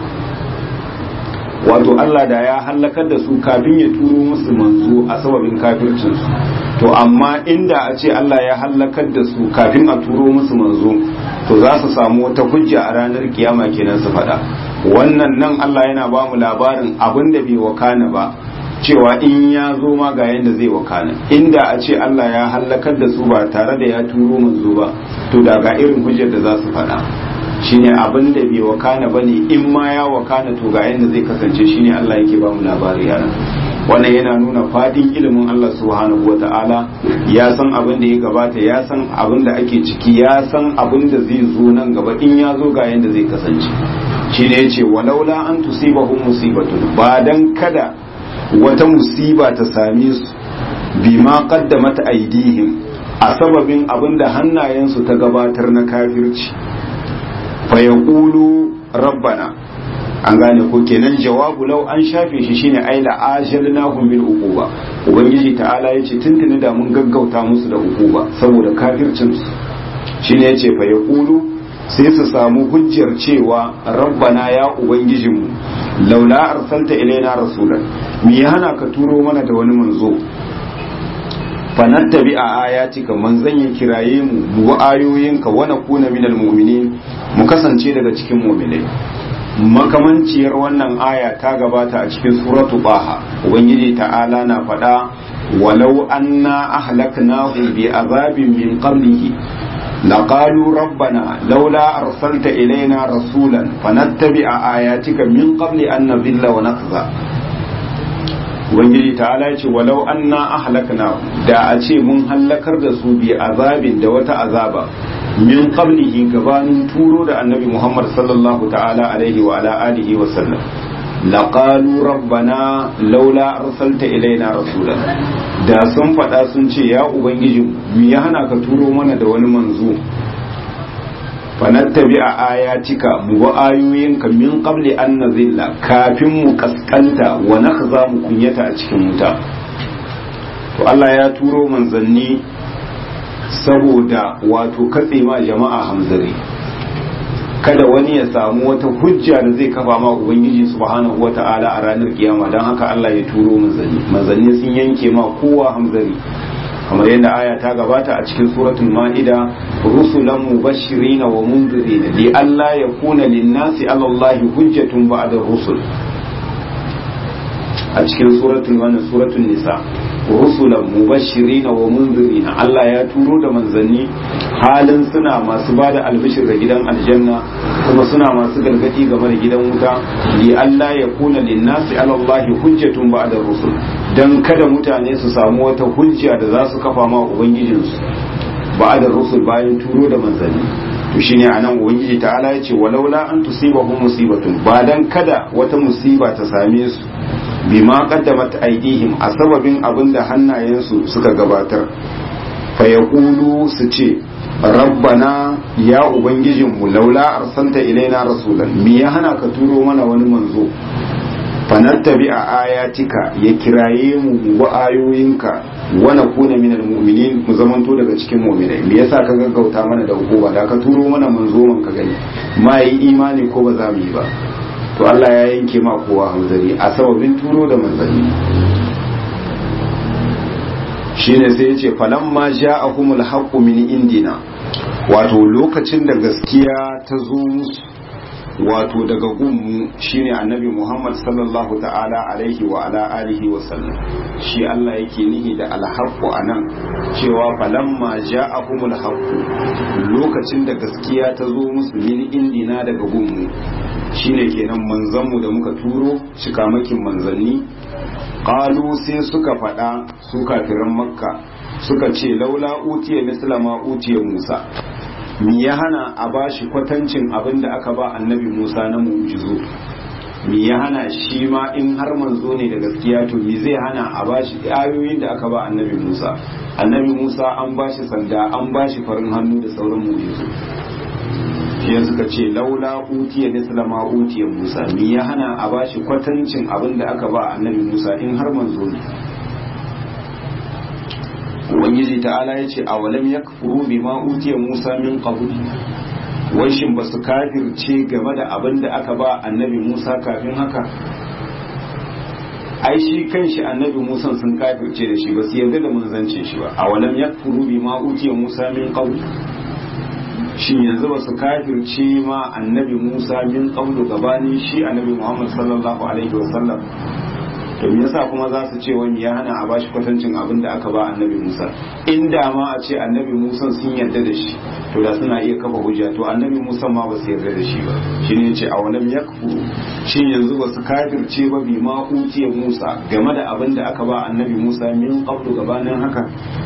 [SPEAKER 1] wato Allah da ya hallakar da su kafin ya turo musu manzo a sababin kafircinsu to amma inda a ce Allah ya hallakar da su kafin a turo musu manzo to za su samu wata hujja a ranar kiyama kenan su faɗa wannan nan Allah yana ba mu labarin abin da bai wakana ba cewa in ya zo ma ga yanda zai wakana inda a ce Allah ya hallakar da su ba tare da ya turo manzo ba to da ga irin hujjar da za su faɗa shine abin da bai wakana bane in ma ya wakana to ga yanda zai kasance shine Allah yake ba mu labari yana wannan yana nuna fadin ilimin Allah subhanahu wata'ala ya san abin da ya gabata ya san abin da ake ciki ya san abin da zai zo nan gaba in ya zo ga yanda zai kasance shine yace walaula an tusibahum musibatun ba dan kada wata musiba ta same su bima qaddamat aidihim a sababin abin da hannayensu ta gabatar na kafirci fa yaqulu rabbana an gane ko kenan jawabu lau an shafe shi shine aila ajalnahum bil uquba ubangiji ta'ala yace tuntuni da mun gaggauta musu da uquba saboda kafircin su shine yace fa yaqulu sai su samu hujjar cewa rabbana ya ubangijinmu laula arsalta ilaina rasulan me ya hana ka turo mana da wani manzo fanattabi a ayatika manzon ya kiraye mu mu ayoyinka wa nakuna minal mu'minin mu kasance daga cikin mu'minai makamanciyar wannan aya ta gabata a cikin suratu baha ubangiji ta'ala na faɗa walau anna ahlaknahum bi azabin min qablihi لقالوا ربنا لولا أرسلت إلينا رسولا فنتبع آياتك من قبل أن نذل ونخزى Ubangiji ta'ala ce walau anna ahlakna da a ce mun hallakar da su bi azabin da wata azaba min qablihi gabanin turo da annabi Muhammad sallallahu ta'ala alaihi wa ala alihi wa sallam laqalu rabbana laula arsalta ilaina rasulan da sun faɗa sun ce ya ubangiji mu ya hana ka turo mana da wani manzo fanattabi a ayatika mu ba ayoyinka min qabli an nazilla kafin mu kaskanta wa nakhza mu kunyata a cikin wuta to Allah ya turo manzanni saboda wato katse ma jama'a hamzari kada wani ya samu wata hujja da zai kafa ma ubangiji subhanahu wata'ala a ranar kiyama don haka Allah ya turo manzanni manzanni sun yanke ma kowa hamzari kamar yadda aya ta gabata a cikin suratul ma'ida rusulan mubashirin wa mundirin li alla yakuna lin-nasi 'ala Allahi hujjatun ba'da rusul a cikin suratul wannan suratul nisa rusulan mubashirin wa mundirin Allah ya turo da manzanni halin suna masu bada albishir da gidan aljanna kuma suna masu gargadi game da gidan wuta li alla yakuna lin-nasi 'ala Allahi hujjatun ba'da rusul dan kada mutane su samu wata hujja da za su kafa ma ubangijinsu ba'da rusul bayan turo da manzanni to shine anan ubangiji ta'ala ya ce walaula an tusibahum musibatun ba dan kada wata musiba ta same su bima qaddamat aydihim a sababin abin da hannayensu suka gabatar fa yaqulu su ce rabbana ya ubangijinmu laula arsalta ilaina rasulan me ya hana ka turo mana wani manzo fanattabi a ayatika ya kiraye mu wa ayoyinka wa nakuna minal mu'minin mu zamanto daga cikin mu'minai me yasa ka gaggauta mana da hukuma da ka turo mana manzo man ka gani ma yi imani ko ba za mu yi ba to Allah ya yanke ma kowa hanzari a sababin turo da manzanni shine sai yace falamma ja'ahumul haqqu min indina wato lokacin da gaskiya ta zo musu wato daga gunmu shine annabi Muhammad sallallahu ta'ala alaihi wa ala alihi wa sallam shi Allah yake nihi da alhaqqu anan cewa falamma ja'ahumul haqqu lokacin da gaskiya ta zo musu min indina daga gunmu shine kenan manzanmu da muka turo shikamakin manzanni qalu sai suka faɗa su kafiran makka suka ce laula utiya misla ma utiya musa mi ya hana a bashi kwatancin abin da aka ba annabi musa na mu'jizu mi ya hana shi ma in har manzo ne da gaskiya to mi zai hana a bashi ayoyin da aka ba annabi musa annabi musa an bashi sanda an bashi farin hannu da sauran mu'jizu shi suka ce laula utiya misla ma utiya musa mi ya hana a bashi kwatancin abin da aka ba annabi musa in har manzo ne ubangiji ta'ala ya ce awalam ya kafuru bi ma utiya musa min qabl wai shin ba su kafirce game da abin da aka ba annabi musa kafin haka ai shi kanshi annabi musa sun kafirce da shi ba su yarda da manzancin shi ba awalam ya kafuru bi ma utiya musa min qabl shin yanzu ba su kafirce ma annabi musa min qablu gabanin shi annabi muhammad sallallahu alaihi wasallam to me yasa kuma za su ce wani ya hana a bashi kwatancin abin da aka ba annabi Musa inda ma a ce annabi Musa sun yarda da shi to da suna iya kafa hujja to annabi Musa ma ba su yarda da shi ba shine yace a wannan yakfu shin yanzu ba su kafirce ba bi ma utiya Musa game da abin da aka ba annabi Musa min qablu gabanin haka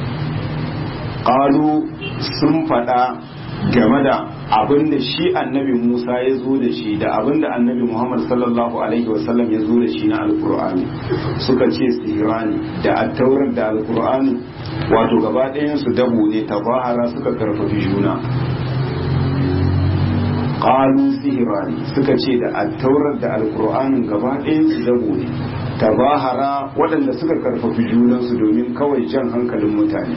[SPEAKER 1] qalu sun faɗa game da abin da shi annabi Musa ya zo da shi da abin da annabi Muhammad sallallahu alaihi wasallam ya zo da shi na alkur'ani suka ce sihirani da attaurar da alkur'ani wato gaba su dabo ne tabahara suka karfafi juna qalu sihirani suka ce da attaurar da alkur'anin gaba su dabo ne tabahara waɗanda suka karfafi junansu domin kawai jan hankalin mutane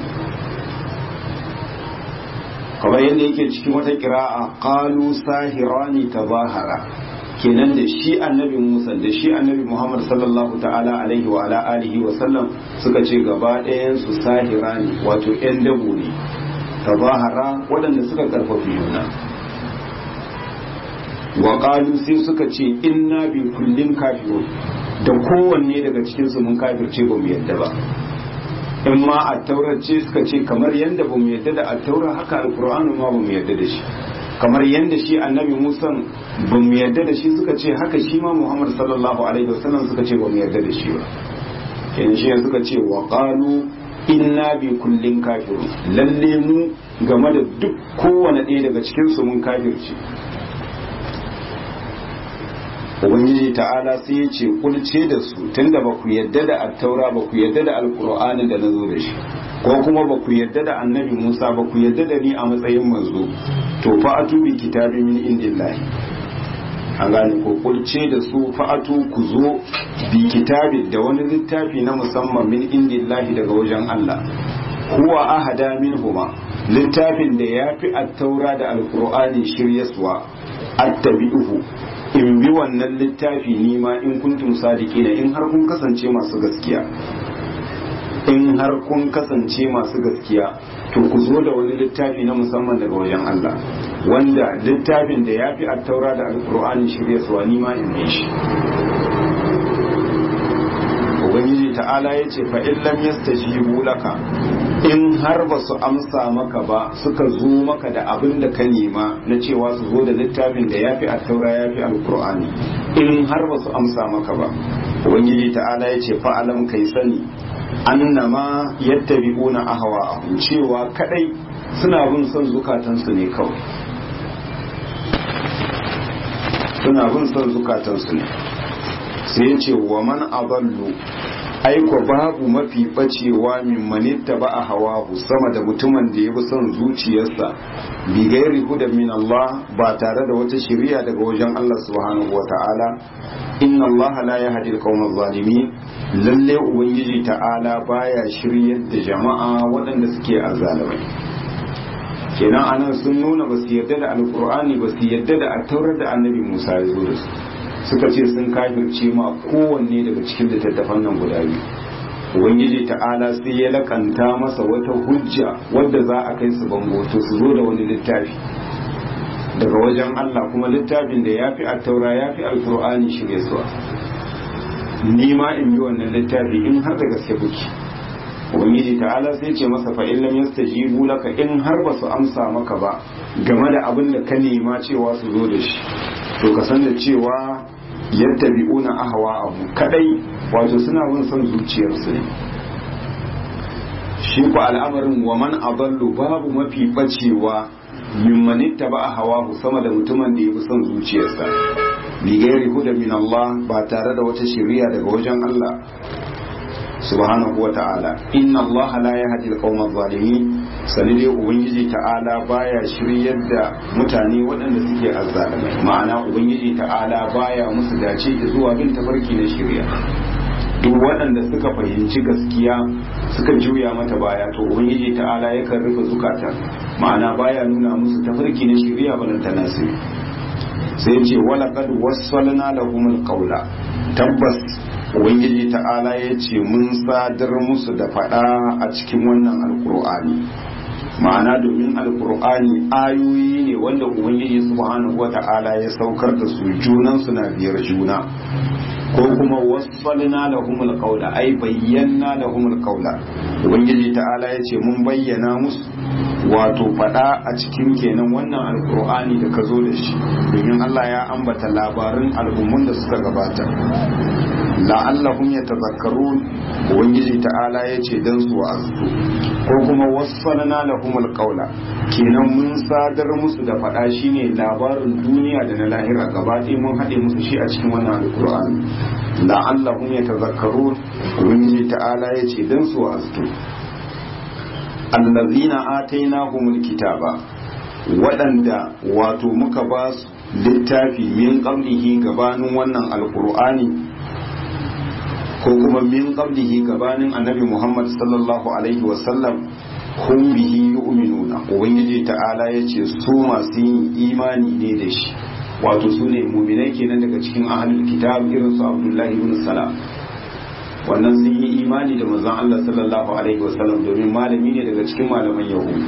[SPEAKER 1] kamar yadda yake cikin wata kira'a qalu sahirani tabahara kenan da shi annabi Musa da shi annabi Muhammad sallallahu ta'ala alaihi wa ala alihi wa sallam suka ce gaba ɗayan su sahirani wato ƴan dabo ne tabahara waɗanda suka karfafi juna wa qalu sai suka ce inna bi kullin kafirun da kowanne daga cikin su mun kafirce ba mu yadda ba in ma a taurar ce suka ce kamar yadda ba mu yadda da a taurar haka alkur'ani ma ba mu yadda da shi kamar yadda shi annabi musa ba mu yadda da shi suka ce haka shi ma muhammad sallallahu alaihi wasallam suka ce ba mu yadda da shi ba kenan shi suka ce wa qalu inna bi kullin kafirun lalle mu game da duk kowane ɗaya daga cikin su mun kafirci ubangiji ta'ala sai ya ce kulce da su tunda ba ku yadda da attaura ba ku yadda da alkur'ani da na zo da shi ko kuma ba ku yadda da annabi musa ba ku yadda da ni a matsayin manzo to fa'atu bi kitabi min indillahi an gane ko kulce da su fa'atu ku zo bi kitabi da wani littafi na musamman min indillahi daga wajen Allah huwa ahada minhuma littafin da ya fi attaura da alkur'ani shiryaswa attabi'uhu in bi wannan littafi nima in kuntum sadiqina in har kun kasance masu gaskiya in har kun kasance masu gaskiya to ku zo da wani littafi na musamman daga wajen Allah wanda littafin da ya fi attaura da alkur'ani shirya suwa nima in bi shi ubangiji ta'ala ya ce fa in lam yastajibu laka in har ba su amsa maka ba suka zo maka da abin da ka nema na cewa su zo da littafin da ya fi attaura ya fi alkur'ani in har ba su amsa maka ba ubangiji ta'ala ya ce fa'alam kai sani annama yattabi'una ahwa'ahum cewa kadai suna bin son zukatansu ne kawai suna bin son zukatansu ne sai ya ce wa man adallu aiko babu mafi bacewa min manitta ba a hawahu sama da mutumin da ya bi son zuciyarsa bi gairi hudan min Allah ba tare da wata shiriya daga wajen Allah subhanahu wa ta'ala inna Allah la yahdi al-qawma zalimin lalle ubangiji ta'ala baya shiryar da jama'a waɗanda suke azalimai kenan anan sun nuna ba su yarda da alkur'ani ba su yarda da attaurar da annabi Musa ya zo da su suka ce sun kafirce ma kowanne daga cikin littattafan nan guda biyu ubangiji ta'ala sai ya lakanta masa wata hujja wadda za a kai su bango to su zo da wani littafi daga wajen Allah kuma littafin da ya fi attaura ya fi alkur'ani shirye suwa ni ma in yi wannan littafi in har da gaske kuke ubangiji ta'ala sai ce masa fa in lam yastajibu laka in har ba su amsa maka ba game da abin da ka nema cewa su zo da shi to ka san da cewa yattabi'una ahwa abu kadai wato suna bin son zuciyarsu ne shi ku al'amarin wa man adallu babu mafi bacewa mimman ittaba hawahu sama da mutumin da ya bi son zuciyarsa bi gairi huda min Allah ba tare da wata shari'a daga wajen Allah subhanahu wa ta'ala inna Allah la yahdi al-qawma adh-dhalimin sani dai ubangiji ta'ala baya shiryar da mutane waɗanda suke azzalimai ma'ana ubangiji ta'ala baya musu dace da zuwa bin tafarki na shirya duk waɗanda suka fahimci gaskiya suka juya mata baya to ubangiji ta'ala yakan rufe zukata ma'ana baya nuna musu tafarki na shirya balanta nasiri sai ce wala kad wassalna lahumul qawla tabbas ubangiji ta'ala ya ce mun sadar musu da faɗa a cikin wannan alkur'ani ma'ana domin alkur'ani ayoyi ne wanda ubangiji subhanahu wa ta'ala ya saukar da su junan na biyar juna ko kuma wasfalna lahumul qawla ai bayyana lahumul qawla ubangiji ta'ala ya ce mun bayyana musu wato faɗa a cikin kenan wannan alkur'ani da ka zo da shi domin Allah ya ambata labarin al'ummun da suka gabata la'allahum yatazakkarun ubangiji ta'ala yace dan su wa'azu ko kuma wasfalna lahum alqawla kenan mun sadar musu da fada shine labarin duniya da na lahira gaba ɗaya mun haɗe musu shi a cikin wannan alqur'ani la'allahum yatazakkarun ubangiji ta'ala yace dan su wa'azu allazina atainahumul kitaba waɗanda wato muka ba su littafi min qablihi gabanin wannan alqur'ani ko kuma min qablihi gabanin annabi Muhammad sallallahu alaihi wasallam hum bihi yu'minuna ubangiji ta'ala yace su masu yin imani ne da shi wato su ne mu'minai kenan daga cikin ahlul kitab irin su Abdullahi ibn Salam wannan sun yi imani da manzon Allah sallallahu alaihi wasallam domin malami ne daga cikin malaman yahudu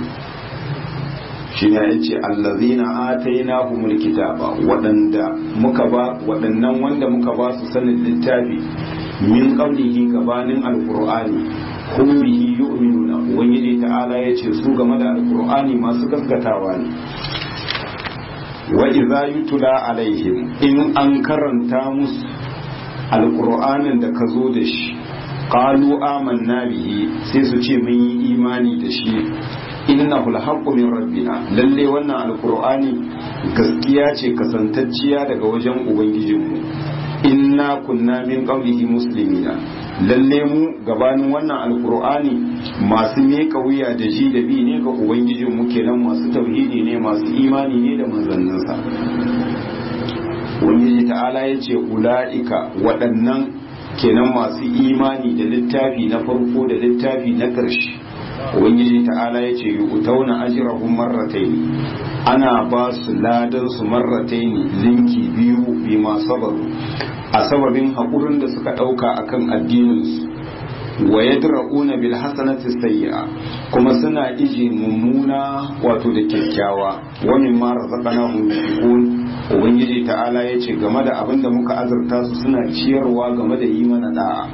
[SPEAKER 1] shine yace allazina atainahumul kitaba waɗanda muka ba waɗannan wanda muka ba su sanin littafi min qablihi gabanin alqur'ani hum bihi yu'minuna ubangiji ta'ala yace su game da alqur'ani masu gaskatawa ne wa idza yutla alaihim in an karanta musu alqur'anin da ka zo da shi qalu amanna bihi sai su ce mun yi imani da shi innahu alhaqqu min rabbina lalle wannan alqur'ani gaskiya ce kasantacciya daga wajen ubangijinmu inna kunna min qablihi muslimina lalle mu gabanin wannan alqur'ani masu meka wuya da ji da bi ne ga ubangijinmu kenan masu tauhidi ne masu imani ne da manzanninsa ubangiji ta'ala ya ce ula'ika waɗannan kenan masu imani da littafi na farko da littafi na ƙarshe ubangiji ta'ala ya ce utauna ajrahum marratayn ana ba su ladan su marratayn linki biyu bi ma sabaru a sababin haƙurin da suka ɗauka akan addinin su wa yadra'una bil hasanati sayyi'a kuma suna ije mummuna wato da kyakkyawa wa mimma razaqnahum yunfiqun ubangiji ta'ala ya ce game da abin da muka azurta su suna ciyarwa game da yi mana da'a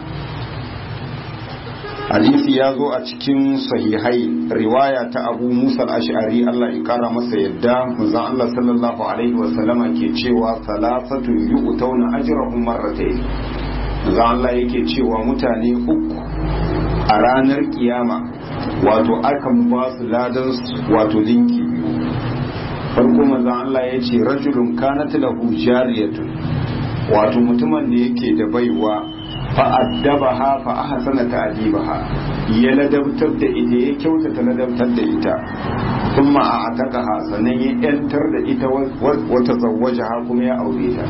[SPEAKER 1] hadisi ya zo a cikin sahihai riwaya ta abu musa ash'ari Allah ya kara masa yadda manzon Allah sallallahu alaihi wa sallama ke cewa salasatun yu'tawna ajrahum marratayn manzon Allah yake cewa mutane uku a ranar kiyama wato akan ba su ladan wato linki biyu farko manzon Allah ya ce rajulun kanat lahu jariyatun wato mutumin da yake da baiwa fa'addabaha fa ahsana ta'dibaha ya ladabtar da ita ya kyautata ladabtar da ita kuma a atakaha sannan ya yantar da ita wata zawwajaha kuma ya aure ta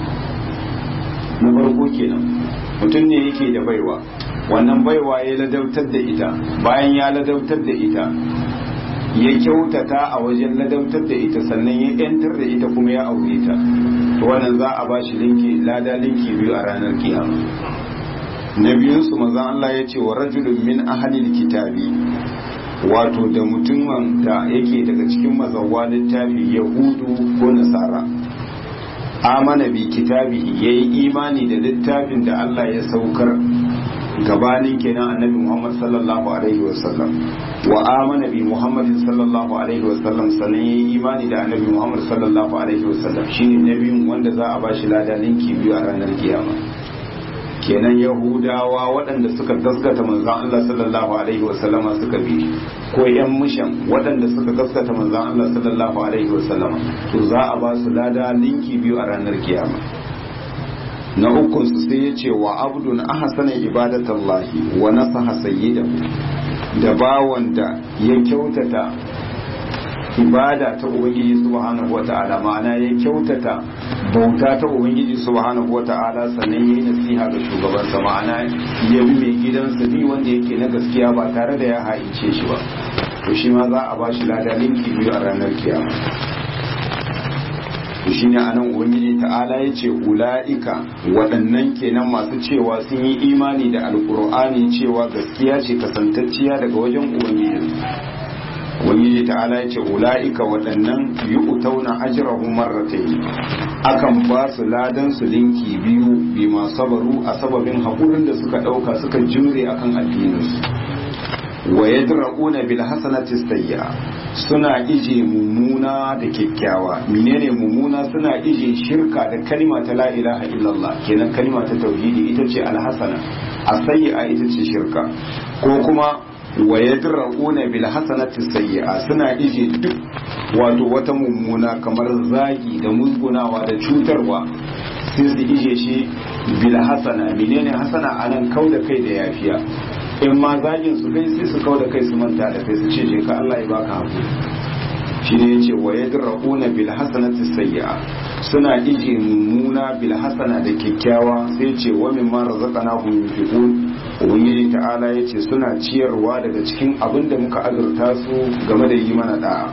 [SPEAKER 1] na farko kenan mutum ne yake da baiwa wannan baiwa ya ladabtar da ita bayan ya ladabtar da ita ya kyautata a wajen ladabtar da ita sannan ya yantar da ita kuma ya aure ta to wannan za a bashi linki lada linki biyu a ranar kiyama na biyunsu maza Allah ya ce wa rajulun min ahalil kitabi wato da mutumin da yake daga cikin mazawa littafi yahudu ko nasara amana bi kitabi ya yi imani da littafin da Allah ya saukar gabanin kenan annabi Muhammad sallallahu alaihi wasallam wa amana bi Muhammadin sallallahu alaihi wasallam sannan ya yi imani da annabi Muhammad sallallahu alaihi wasallam shine nabiyun wanda za a bashi lada ninki biyu a ranar kiyama kenan yahudawa waɗanda suka gaskata manzan Allah sallallahu alaihi wasallama suka bi ko yan mushan waɗanda suka gaskata manzan Allah sallallahu alaihi wasallama to za a ba su lada linki biyu a ranar kiyama na ukun su sai ya ce wa abdun ahsana ibadatallahi wa nasaha sayyidahu da bawan da ya kyautata ibada ta ubangiji subhanahu wata'ala ma'ana ya kyautata bauta ta ubangiji subhanahu wata'ala sannan yayi nasiha ga shugabansa ma'ana ya bi mai gidansa bi wanda yake na gaskiya ba tare da ya haice shi ba to shi ma za a ba shi lada linki biyu a ranar kiyama to shine anan ubangiji ta'ala ya ce ula'ika waɗannan kenan masu cewa sun yi imani da alkur'ani cewa gaskiya ce kasantacciya daga wajen ubangiji ubangiji ta'ala ya ce ula'ika waɗannan yi utauna ajirahun marratai akan ba su ladan su linki biyu bi ma sabaru a sababin haƙurin da suka ɗauka suka jure akan addininsu wa yadra'una bil hasanati sayya suna ije mummuna da kyakkyawa menene mummuna suna ije shirka da kalma ta la ilaha illallah kenan kalma ta tauhidi ita ce alhasana asayya ita ce shirka ko kuma wa yadra'una bil hasanati sayyi'a suna ije duk wato wata mummuna kamar zagi da musgunawa da cutarwa sai su ije shi bil hasana menene hasana anan kauda kai da yafiya in ma zagin su kai sai su kauda kai su manta da kai su ce je ka Allah ya baka hakuri shi ne yace wa yadra'una bil hasanati sayyi'a suna ije mummuna bil hasana da kyakkyawa sai ce wa mimma razaqnahum yunfiqun ubangiji ta'ala ya ce suna ciyarwa daga cikin abin da muka azurta su game da yi mana da'a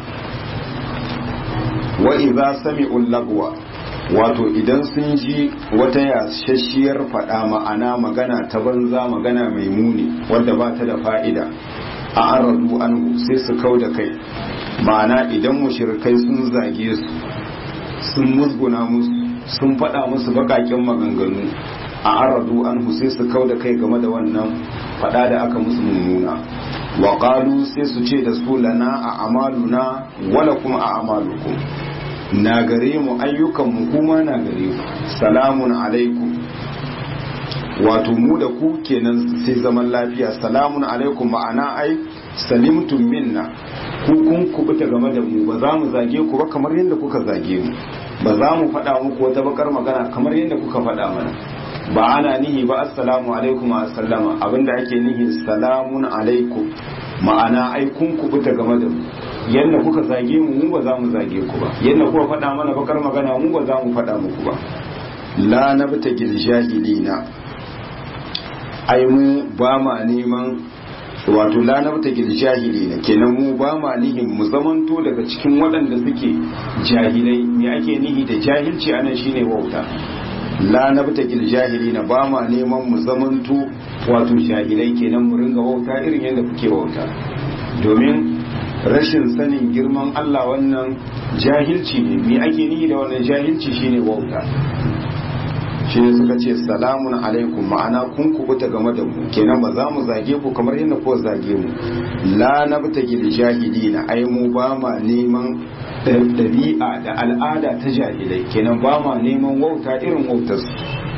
[SPEAKER 1] wa idza sami'u lagwa wato idan sun ji wata yashashiyar faɗa ma'ana magana ta banza magana mai muni wadda ba ta da fa'ida a aradu anhu sai su kau da kai ma'ana idan mushrikai sun zage su sun musguna musu sun faɗa musu baƙaƙen maganganu a aradu an sai su kau da kai game da wannan fada da aka musu mummuna wa qalu sai su ce da su lana a amaluna wala kuma a amalukum na gare mu ayyukan mu kuma na gare ku salamun alaikum wato mu da ku kenan sai zaman lafiya salamun alaikum ma'ana ai salimtum minna ku kun kubuta game da mu ba za mu zage ku ba kamar yadda kuka zage mu ba za mu faɗa muku wata bakar magana kamar yadda kuka faɗa mana ba ana nihi ba assalamu alaikum wa sallama abinda ake nihi salamun alaikum ma'ana ai kun kubuta game da mu yadda kuka zage mu mu ba za mu zage ku ba yadda kuka faɗa mana bakar magana mu ba za mu faɗa muku ba la nabtagil jahilina ai mu ba ma neman wato la nabtagil jahilina kenan mu ba ma nihin mu zamanto daga cikin waɗanda suke jahilai me ake nihi da jahilci anan shine wauta la nabtagil jahilina ba ma neman mu zamanto wato jahilai kenan mu ringa wauta irin yadda kuke wauta domin rashin sanin girman Allah wannan jahilci ne me ake nihi da wannan jahilci shine wauta shi ne suka ce salamun alaikum ma'ana kun kubuta game da mu kenan ba za mu zage ku kamar yadda ko zage mu la nabtagi da jahilina ai mu ba ma neman ɗabi'a da al'ada ta jahilai kenan ba ma neman wauta irin wautarsu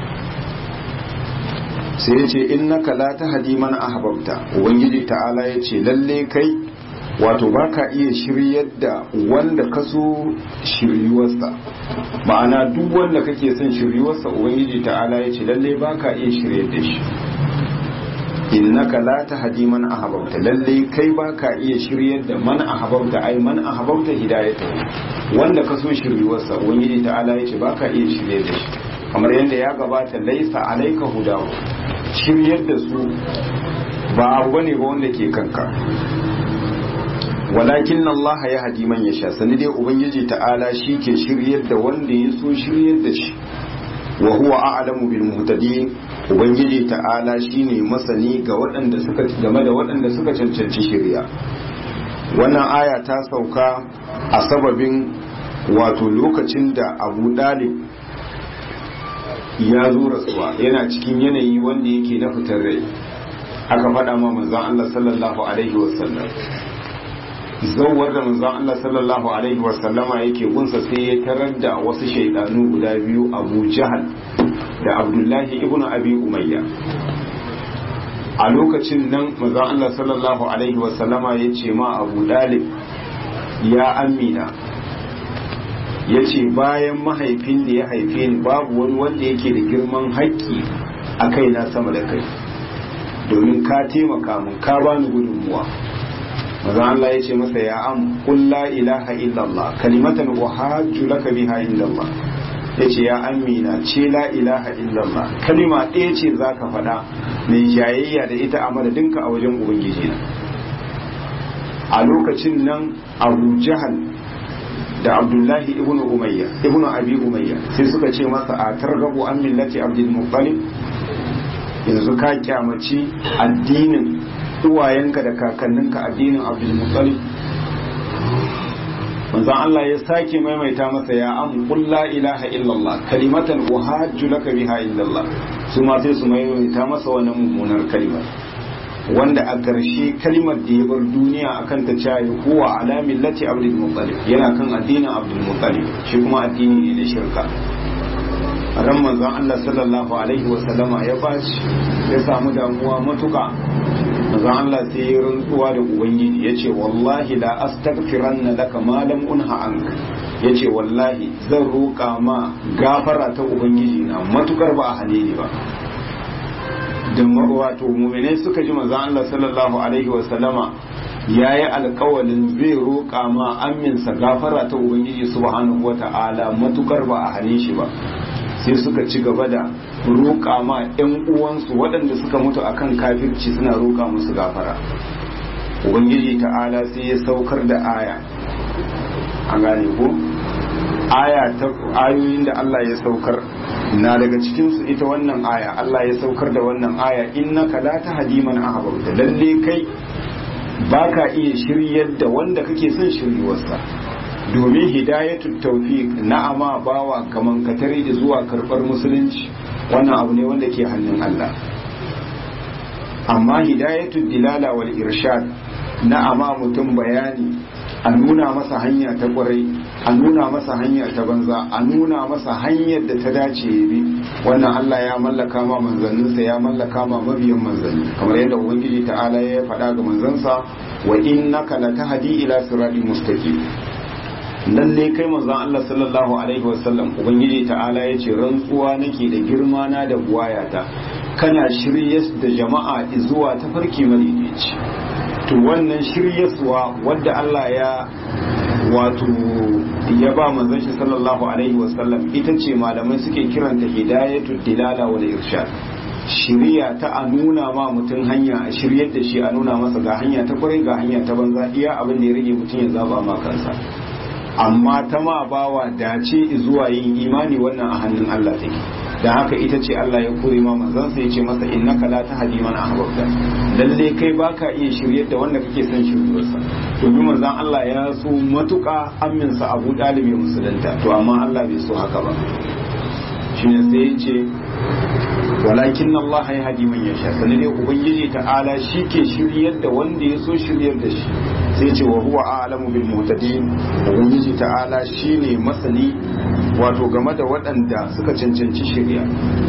[SPEAKER 1] sai ya ce innaka la tahdi man ahbabta ubangiji ta'ala ya ce lalle kai wato ba ka iya shiryar da wanda ka so shiryuwarsa ma'ana duk wanda kake son shiryuwarsa ubangiji ta'ala ya ce lalle ba ka iya shiryar da shi innaka la tahdi man ahbabta lalle kai ba ka iya shiryar da man ahbabta ai man ahbabta hidayata wanda ka so shiryuwarsa ubangiji ta'ala ya ce ba ka iya shiryar da shi kamar yadda ya gabata laisa alaika hudahu shiryar da su ba abu bane ba wanda ke kanka walakin Allah ya hadi man ya sha sani dai ubangiji ta'ala shi ke shiryar da wanda ya so shiryar da shi wa huwa a'lamu bil muhtadin ubangiji ta'ala shine masani ga waɗanda suka game da waɗanda suka cancanci shirya wannan aya ta sauka a sababin wato lokacin da Abu Dalib ya zo rasuwa yana cikin yanayi wanda yake na fitar rai aka faɗa ma manzon Allah sallallahu alaihi wasallam zawar da manzon Allah sallallahu alaihi wasallama yake gunsa sai ya tarar da wasu shaidanu guda biyu Abu Jahal da Abdullahi ibn Abi Umayya a lokacin nan manzon Allah sallallahu alaihi wasallama ya ce ma Abu Dalib ya amina ya ce bayan mahaifin da ya haife ni babu wani wanda yake da girman haƙƙi a kaina sama da kai domin ka taimaka mun ka bani gudunmuwa maza Allah ya ce masa ya am qul la ilaha illallah kalimatan uhajju laka biha illallah ya ce ya amina ce la ilaha illallah kalima ɗaya ce zaka faɗa mai jayayya da ita a madadinka a wajen ubangiji na a lokacin nan abu jahal da abdullahi ibn umayya ibn abi umayya sai suka ce masa a targabu an millati abdul muttalib yanzu ka kyamaci addinin uwayenka da kakanninka addinin abdul muttalib manzon Allah ya sake maimaita masa ya am qul la ilaha illallah kalimatan uhajju laka biha illallah su ma sai su maimaita masa wannan mummunar kalimar wanda a ƙarshe kalimar da ya bar duniya akan ta cayi huwa ala millati abdul muttalib yana kan addinin abdul muttalib shi kuma addini ne da shirka ran manzon Allah sallallahu alaihi wa sallama ya bashi ya samu damuwa matuka manzon Allah sai ya rantsuwa da ubangiji yace wallahi la astaghfiranna laka ma lam unha anka yace wallahi zan roƙa ma gafara ta ubangiji na matukar ba a hane ni ba da wato muminai suka ji manzon Allah sallallahu alaihi wa sallama yayi alƙawalin zai roƙa ma aminsa gafara ta ubangiji subhanahu wata'ala matukar ba a hane shi ba sai suka ci gaba da roƙa ma 'yan uwansu waɗanda suka mutu akan kafirci suna roƙa musu gafara ubangiji ta'ala sai ya saukar da aya an gane ko aya ta ayoyin da Allah ya saukar na daga cikinsu ita wannan aya Allah ya saukar da wannan aya innaka la tahdi man ahbabta lalle kai baka iya shiryar da wanda kake son shiryuwarsa domin hidayatul tawfiq na'ama bawa kaman katare da zuwa karbar musulunci wannan abu ne wanda ke hannun Allah amma hidayatul dilala wal irshad na ama mutum bayani a nuna masa hanya ta kwarai a nuna masa hanya ta banza a nuna masa hanyar da ta dace ya bi wannan Allah ya mallaka ma manzanninsa ya mallaka ma mabiyan manzanni kamar yadda ubangiji ta'ala ya faɗa ga manzansa wa innaka latahdi ila siratin mustaqim lalle kai manzon Allah sallallahu alaihi wasallam ubangiji ta'ala ya ce rantsuwa nake da girma na da buwayata kana shiryas da jama'a zuwa tafarki madaidaici to wannan shiryaswa wadda Allah ya wato ya ba manzon shi sallallahu alaihi wasallam ita ce malamai suke kiranta hidayatul dilala wal irshad shiriya ta a nuna ma mutum hanya a shiryar da shi a nuna masa ga hanya ta kwarai ga hanya ta banza iya abin da ya rage mutum ya zaba ma kansa amma ta ma bawa dace zuwa yin imani wannan a hannun Allah take da haka ita ce Allah ya kore ma manzansa ya ce masa innaka la tahdi man ahbabta lalle kai baka iya shiryar da wanda kake son shiryarsa domin manzon Allah ya so matuka aminsa Abu Dalib ya musulunta to amma Allah bai so haka ba shine sai ya ce walakin Allah ya hadi man yasha sanin dai ubangiji ta'ala shi ke shiryar da wanda ya so shiryar da shi sai ce wa huwa a'lamu bil muhtadin ubangiji ta'ala shine masani wato game da waɗanda suka cancanci shirya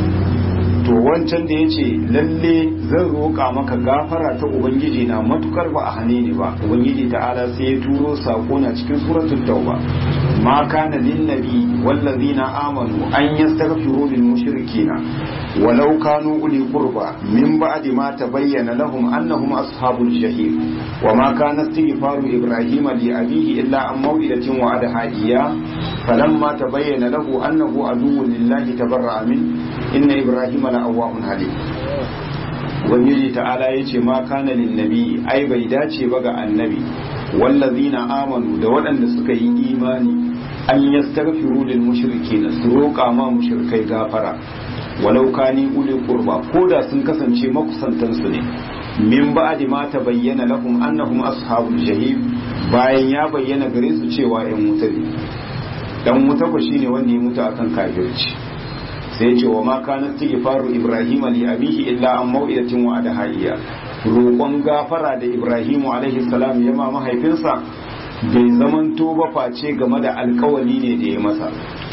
[SPEAKER 1] to wancan da ya ce lalle zan roƙa maka gafara ta ubangiji na matukar ba a hane ni ba ubangiji ta'ala sai ya turo sako na cikin suratul tauba ma kana lin nabi wallazina amanu an yastaghfiru lil mushrikina walau kanu uli qurba min ba'di ma tabayyana lahum annahum ashabul jahim wa ma kana istighfaru ibrahima li abihi illa an maw'idatin wa'adaha iyyah falamma tabayyana lahu annahu aduwwun lillahi tabarra'a min inna ibrahima la awwahun halim ubangiji ta'ala yace ma kana lin nabi ai bai dace ba ga annabi wallazina amanu da waɗanda suka yi imani an yastaghfiru lil mushrikeena su roƙa ma mushrikai gafara walau kani uli qurba koda sun kasance makusantan su ne min ba'di ma tabayyana lahum annahum ashabul jahim bayan ya bayyana gare su cewa ƴan wuta ne dan wuta ko shine wanda ya mutu akan kafirci sai ce wa ma kana istighfaru ibrahim li abihi illa an mau'idatin wa adahaiya roƙon gafara da ibrahimu alaihi salam ya ma mahaifinsa bai zamanto ba face game da alkawali ne da ya masa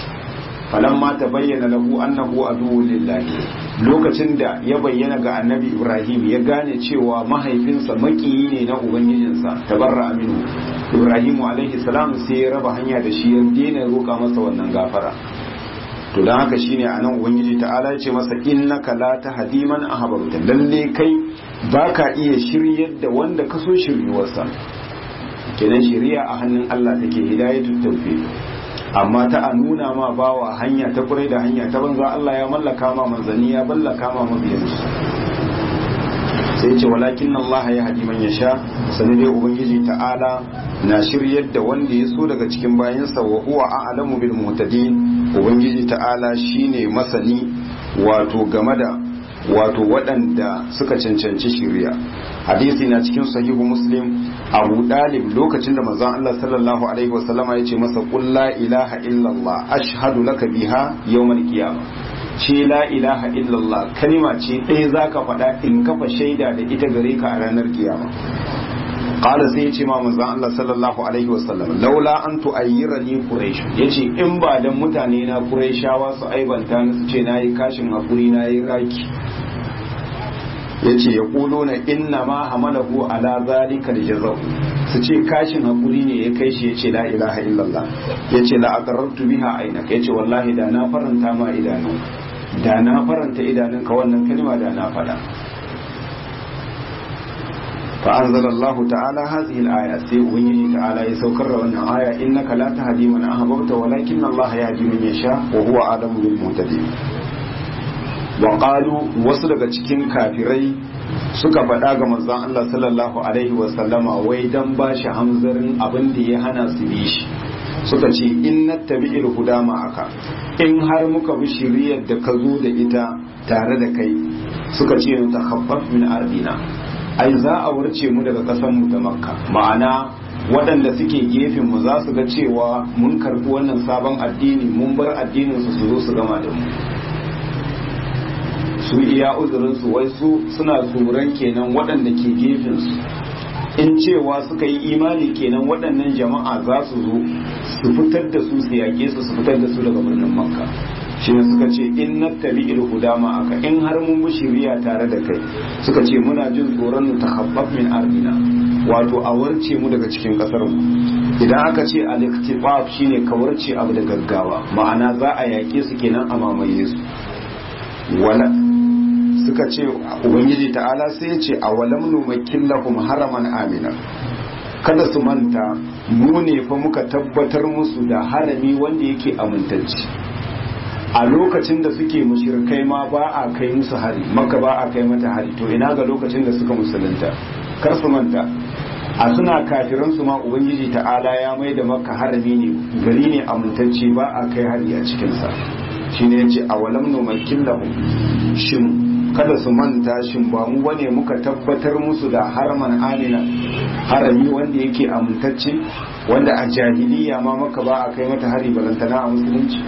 [SPEAKER 1] falamma ta bayyana lahu annahu aduwwun lillahi lokacin da ya bayyana ga annabi ibrahim ya gane cewa mahaifinsa makiyi ne na ubangijinsa tabarra aminu ibrahimu alaihi salam sai ya raba hanya da shi ya daina roƙa masa wannan gafara to don haka shine a nan ubangiji ta'ala ya ce masa innaka la tahdi man ahbabta lalle kai baka iya shiryar da wanda ka so shiryuwarsa kenan shiriya a hannun Allah take hidayatul tawfiq amma ta a nuna ma bawa hanya ta kurai da hanya ta banza Allah ya mallaka ma manzanni ya mallaka ma mabiyansu sai ce walakin Allah ya hadi man yasha sanin dai ubangiji ta'ala na shiryar da wanda ya so daga cikin bayansa wa huwa a'lamu bil muhtadin ubangiji ta'ala shine masani wato game da wato waɗanda suka cancanci shirya hadisi na cikin sahihu muslim abu dalib lokacin da manzon Allah sallallahu alaihi wasallama ya ce masa qul la ilaha illallah ashhadu laka biha yawmal qiyamah ce la ilaha illallah kalima ce ɗaya zaka faɗa in kafa shaida da ita gare ka a ranar kiyama qala sai ya ce ma manzon Allah sallallahu alaihi wasallam laula an tu'ayyirani quraish yace in ba dan mutane na quraishawa su aibanta ni su ce nayi kashin hakuri nayi raki yace ya kulo na inna ma hamalahu ala zalika aljazau su ce kashin hakuri ne ya kai shi yace la ilaha illallah yace la aqarrtu biha ainaka yace wallahi da na faranta ma idanu da na faranta idanunka wannan kalma da na faɗa فأنزل الله تعالى هذه الآية سيئوني تعالى يسوكر وانا آية إنك لا تهدي من أحببت ولكن الله يهدي من يشاء وهو آدم بالمهتدين وقالوا وصلك cikin kafirai suka faɗa ga manzon Allah sallallahu alaihi wa sallama wai dan ba shi hamzarin abin da ya hana su bi shi suka ce in nattabi'il huda ma'aka in har muka bi shiriyar da ka zo da ita tare da kai suka ce ta khaffaf min ardina ai za a warce mu daga ƙasar mu ta makka ma'ana waɗanda suke gefen mu za su ga cewa mun karɓi wannan sabon addini mun bar addinin su su zo su gama da mu su iya uzurinsu wai su suna tsoron kenan waɗanda ke gefensu in cewa suka yi imani kenan waɗannan jama'a za su zo su fitar da su su yaƙe su su fitar da su daga birnin makka shi ne suka ce in na tabi ilhuda ma aka in har mun bi shiriya tare da kai suka ce muna jin tsoron mu tahabbab min ardina wato a warce mu daga cikin kasar mu idan aka ce al-iktifaf shine ka warce abu da gaggawa ma'ana za a yaƙe su kenan a mamaye su wala suka ce ubangiji ta'ala sai ya ce a walam numakin lahum haraman amina kada su manta mu ne fa muka tabbatar musu da harami wanda yake amintacci a lokacin da suke mushrikai ma ba a kai musu hari maka ba a kai mata hari to ina ga lokacin da suka musulunta kar su manta a suna kafiran su ma ubangiji ta'ala ya mai da maka harami ne gari ne amintacce ba a kai hari a cikinsa shine yace a walam numakin lahum shin kada su manta shin ba mu bane muka tabbatar musu da haraman amina harami wanda yake amintacce wanda a jahiliya ma maka ba a kai mata hari balantana a musulunci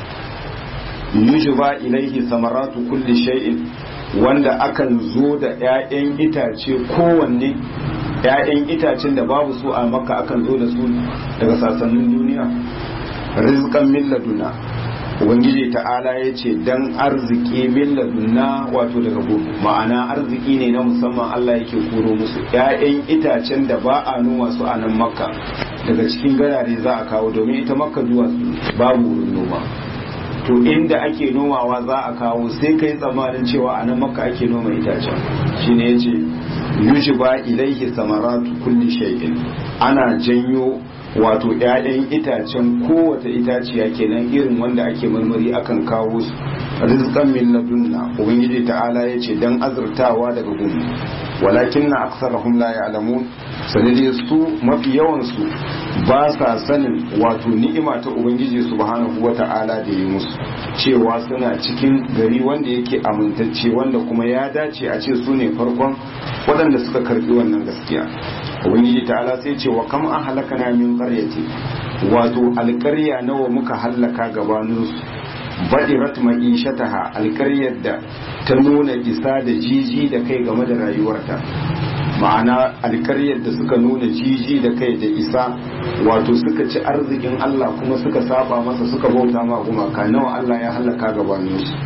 [SPEAKER 1] yujuba ilaihi samaratu kulli shay'in wanda akan zo da 'ya'yan itace kowanne 'ya'yan itacen da babu su a makka akan zo da su daga sassanin duniya rizqan min laduna ubangiji ta'ala ya ce dan arziki min ladunna wato daga gobe ma'ana arziki ne na musamman Allah yake koro musu 'ya'yan itacen da ba a noma su a nan makka daga cikin gadare za a kawo domin ita makka zuwa babu wurin noma to inda ake nomawa za a kawo sai kai tsammanin cewa a nan makka ake noma itacen shine yace yujiba ilaihi samaratu kulli shay'in ana janyo wato 'ya'yan itacen kowace itaciya kenan irin wanda ake marmari akan kawo su rizqan min ladunna ubangiji ta'ala yace dan azurtawa daga gudu walakin na aksarahum la ya'lamun sanadi su mafi yawan su ba sa sanin wato ni'ima ta ubangiji subhanahu wata'ala da yi musu cewa suna cikin gari wanda yake amintacce wanda kuma ya dace a ce su ne farkon waɗanda suka karbi wannan gaskiya ubangiji ta'ala sai ce wa kam an halakana min qaryati wato alƙarya nawa muka hallaka gabanin su badirat ma'ishataha alƙaryar da ta nuna isa da jiji da kai game da rayuwarta ma'ana alƙaryar da suka nuna jiji da kai da isa wato suka ci arzikin Allah kuma suka saba masa suka bauta ma gumaka nawa Allah ya hallaka gabanin su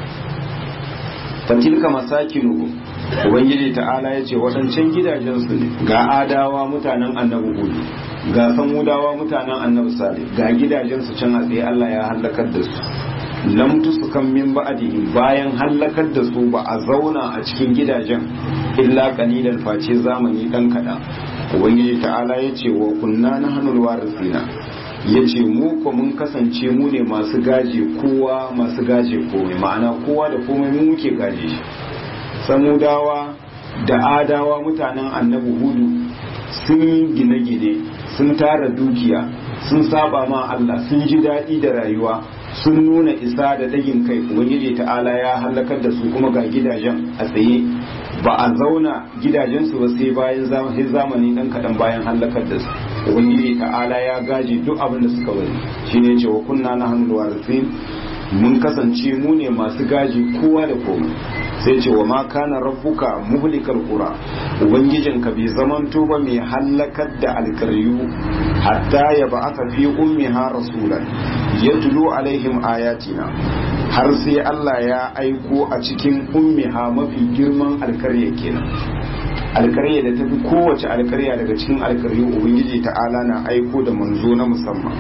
[SPEAKER 1] fatilka masakinuhum ubangiji ta'ala ya ce waɗancan gidajensu ne ga adawa mutanen annabi hudu ga samudawa mutanen annabi salih ga gidajensu can a tsaye Allah ya hallakar da su lam tusukan min ba'dihi bayan hallakar da su ba a zauna a cikin gidajen illa qalilan face zamani dan kaɗan ubangiji ta'ala ya ce wa kunna nahnul warisina ya ce mu ko mun kasance mu ne masu gaje kowa masu gaje komai ma'ana kowa da komai mu muke gaje shi samudawa da adawa mutanen annabi hudu sun yi gine-gine sun tara dukiya sun saba ma Allah sun ji daɗi da rayuwa sun nuna isa da dagin kai ubangiji ta'ala ya halakar da su kuma ga gidajen a tsaye ba a zauna gidajensu ba sai bayan zamani dan kaɗan bayan halakar da su ubangiji ta'ala ya gaji duk abin da suka bari shine ce wa kunna na hannun warisin mun kasance mu ne masu gaji kowa da komai sai ce wa ma kana rabbuka muhlikal qura ubangijinka bai zamanto ba mai halakar da alkaryu hatta ya ba aka fi ummiha rasulan yatlu alaihim ayatina har sai Allah ya aiko a cikin ummiha mafi girman alkarya kenan alkarya da tafi kowace alkarya daga cikin alkaryu ubangiji ta'ala na aiko da manzo na musamman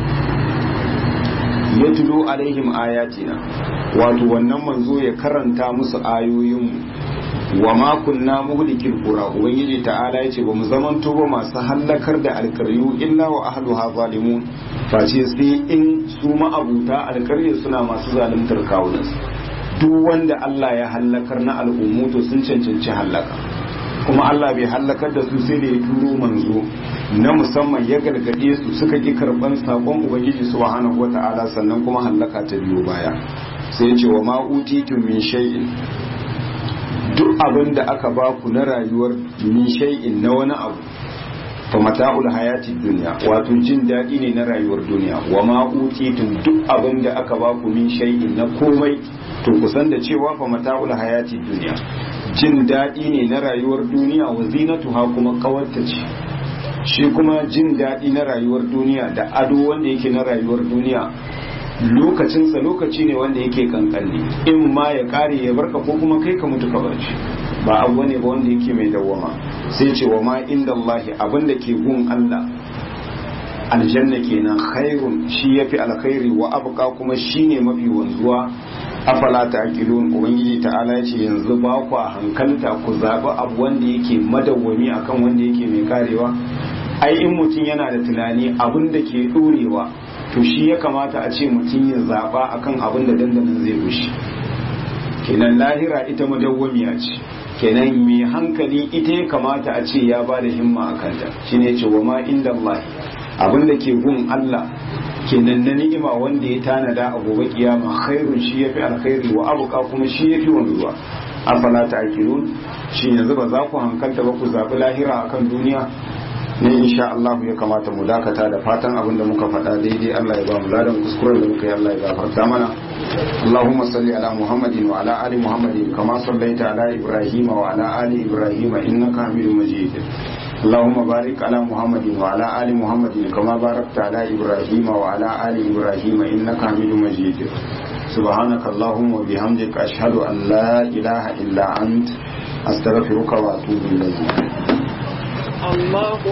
[SPEAKER 1] yatlu alaihim ayatina wato wannan manzo ya karanta musu ayoyin wa ma kunna muhlikil qura ubangiji ta'ala yace ba mu zamanto ba masu hallakar da alkaryu illa wa ahluha zalimun face sai in su ma'abuta alkarya suna masu zaluntar kawunansu duk wanda Allah ya hallakar na al'ummu to sun cancanci hallaka kuma Allah bai hallakar da su sai da ya turo manzo na musamman ya gargade su suka ki karban sakon ubangiji subhanahu wata'ala sannan kuma hallaka ta biyo baya sai ya ce wa ma utitum min shay'in duk abin da aka ba ku na rayuwar min shay'in na wani abu fa mata'ul hayati dunya wato jin daɗi ne na rayuwar duniya wa ma utitum duk abin da aka ba ku min shay'in na komai to kusan da cewa fa mata'ul hayati duniya jin daɗi ne na rayuwar duniya wa zinatuha kuma kawarta ce shi kuma jin daɗi na rayuwar duniya da ado wanda yake na rayuwar duniya lokacinsa lokaci ne wanda yake kankanne in ma ya kare ya barka ko kuma kai ka mutu ka bar shi ba abu ne ba wanda yake mai dawwama sai ce wa ma inda Allah abin da ke gun Allah aljanna kenan khairun shi yafi alkhairi wa abqa kuma shine mafi wanzuwa afala ta'qilun ubangiji ta'ala yace yanzu ba ku hankalta ku zabi abu wanda yake madawwami akan wanda yake mai karewa ai in mutum yana da tunani abin da ke dorewa to shi ya kamata a ce mutum ya zaba akan abin da dandanan zai rushe kenan lahira ita madawwamiya ce kenan mai hankali ita ya kamata a ce ya ba da himma a kanta shine ce wa ma inda Allah abin da ke gun Allah kenan na ni'ima wanda ya tanada a gobe kiyama khairun shi yafi alkhairi wa abuka kuma shi yafi wanzuwa afala ta'qilun shi yanzu ba za ku hankalta ba ku zabi lahira akan duniya ne insha Allah ya kamata mu dakata da fatan abin da muka faɗa daidai Allah ya ba mu ladan kuskuren da muka yi Allah ya gafarta mana Allahumma salli ala Muhammadin wa ala ali Muhammadin kama sallaita ala Ibrahim wa ala ali Ibrahim innaka Hamidum Majid اللهم بارك على محمد وعلى آل محمد كما باركت على إبراهيم وعلى آل إبراهيم إنك حميد مجيد سبحانك اللهم وبحمدك أشهد أن لا إله إلا أنت أستغفرك وأتوب إليك
[SPEAKER 5] الله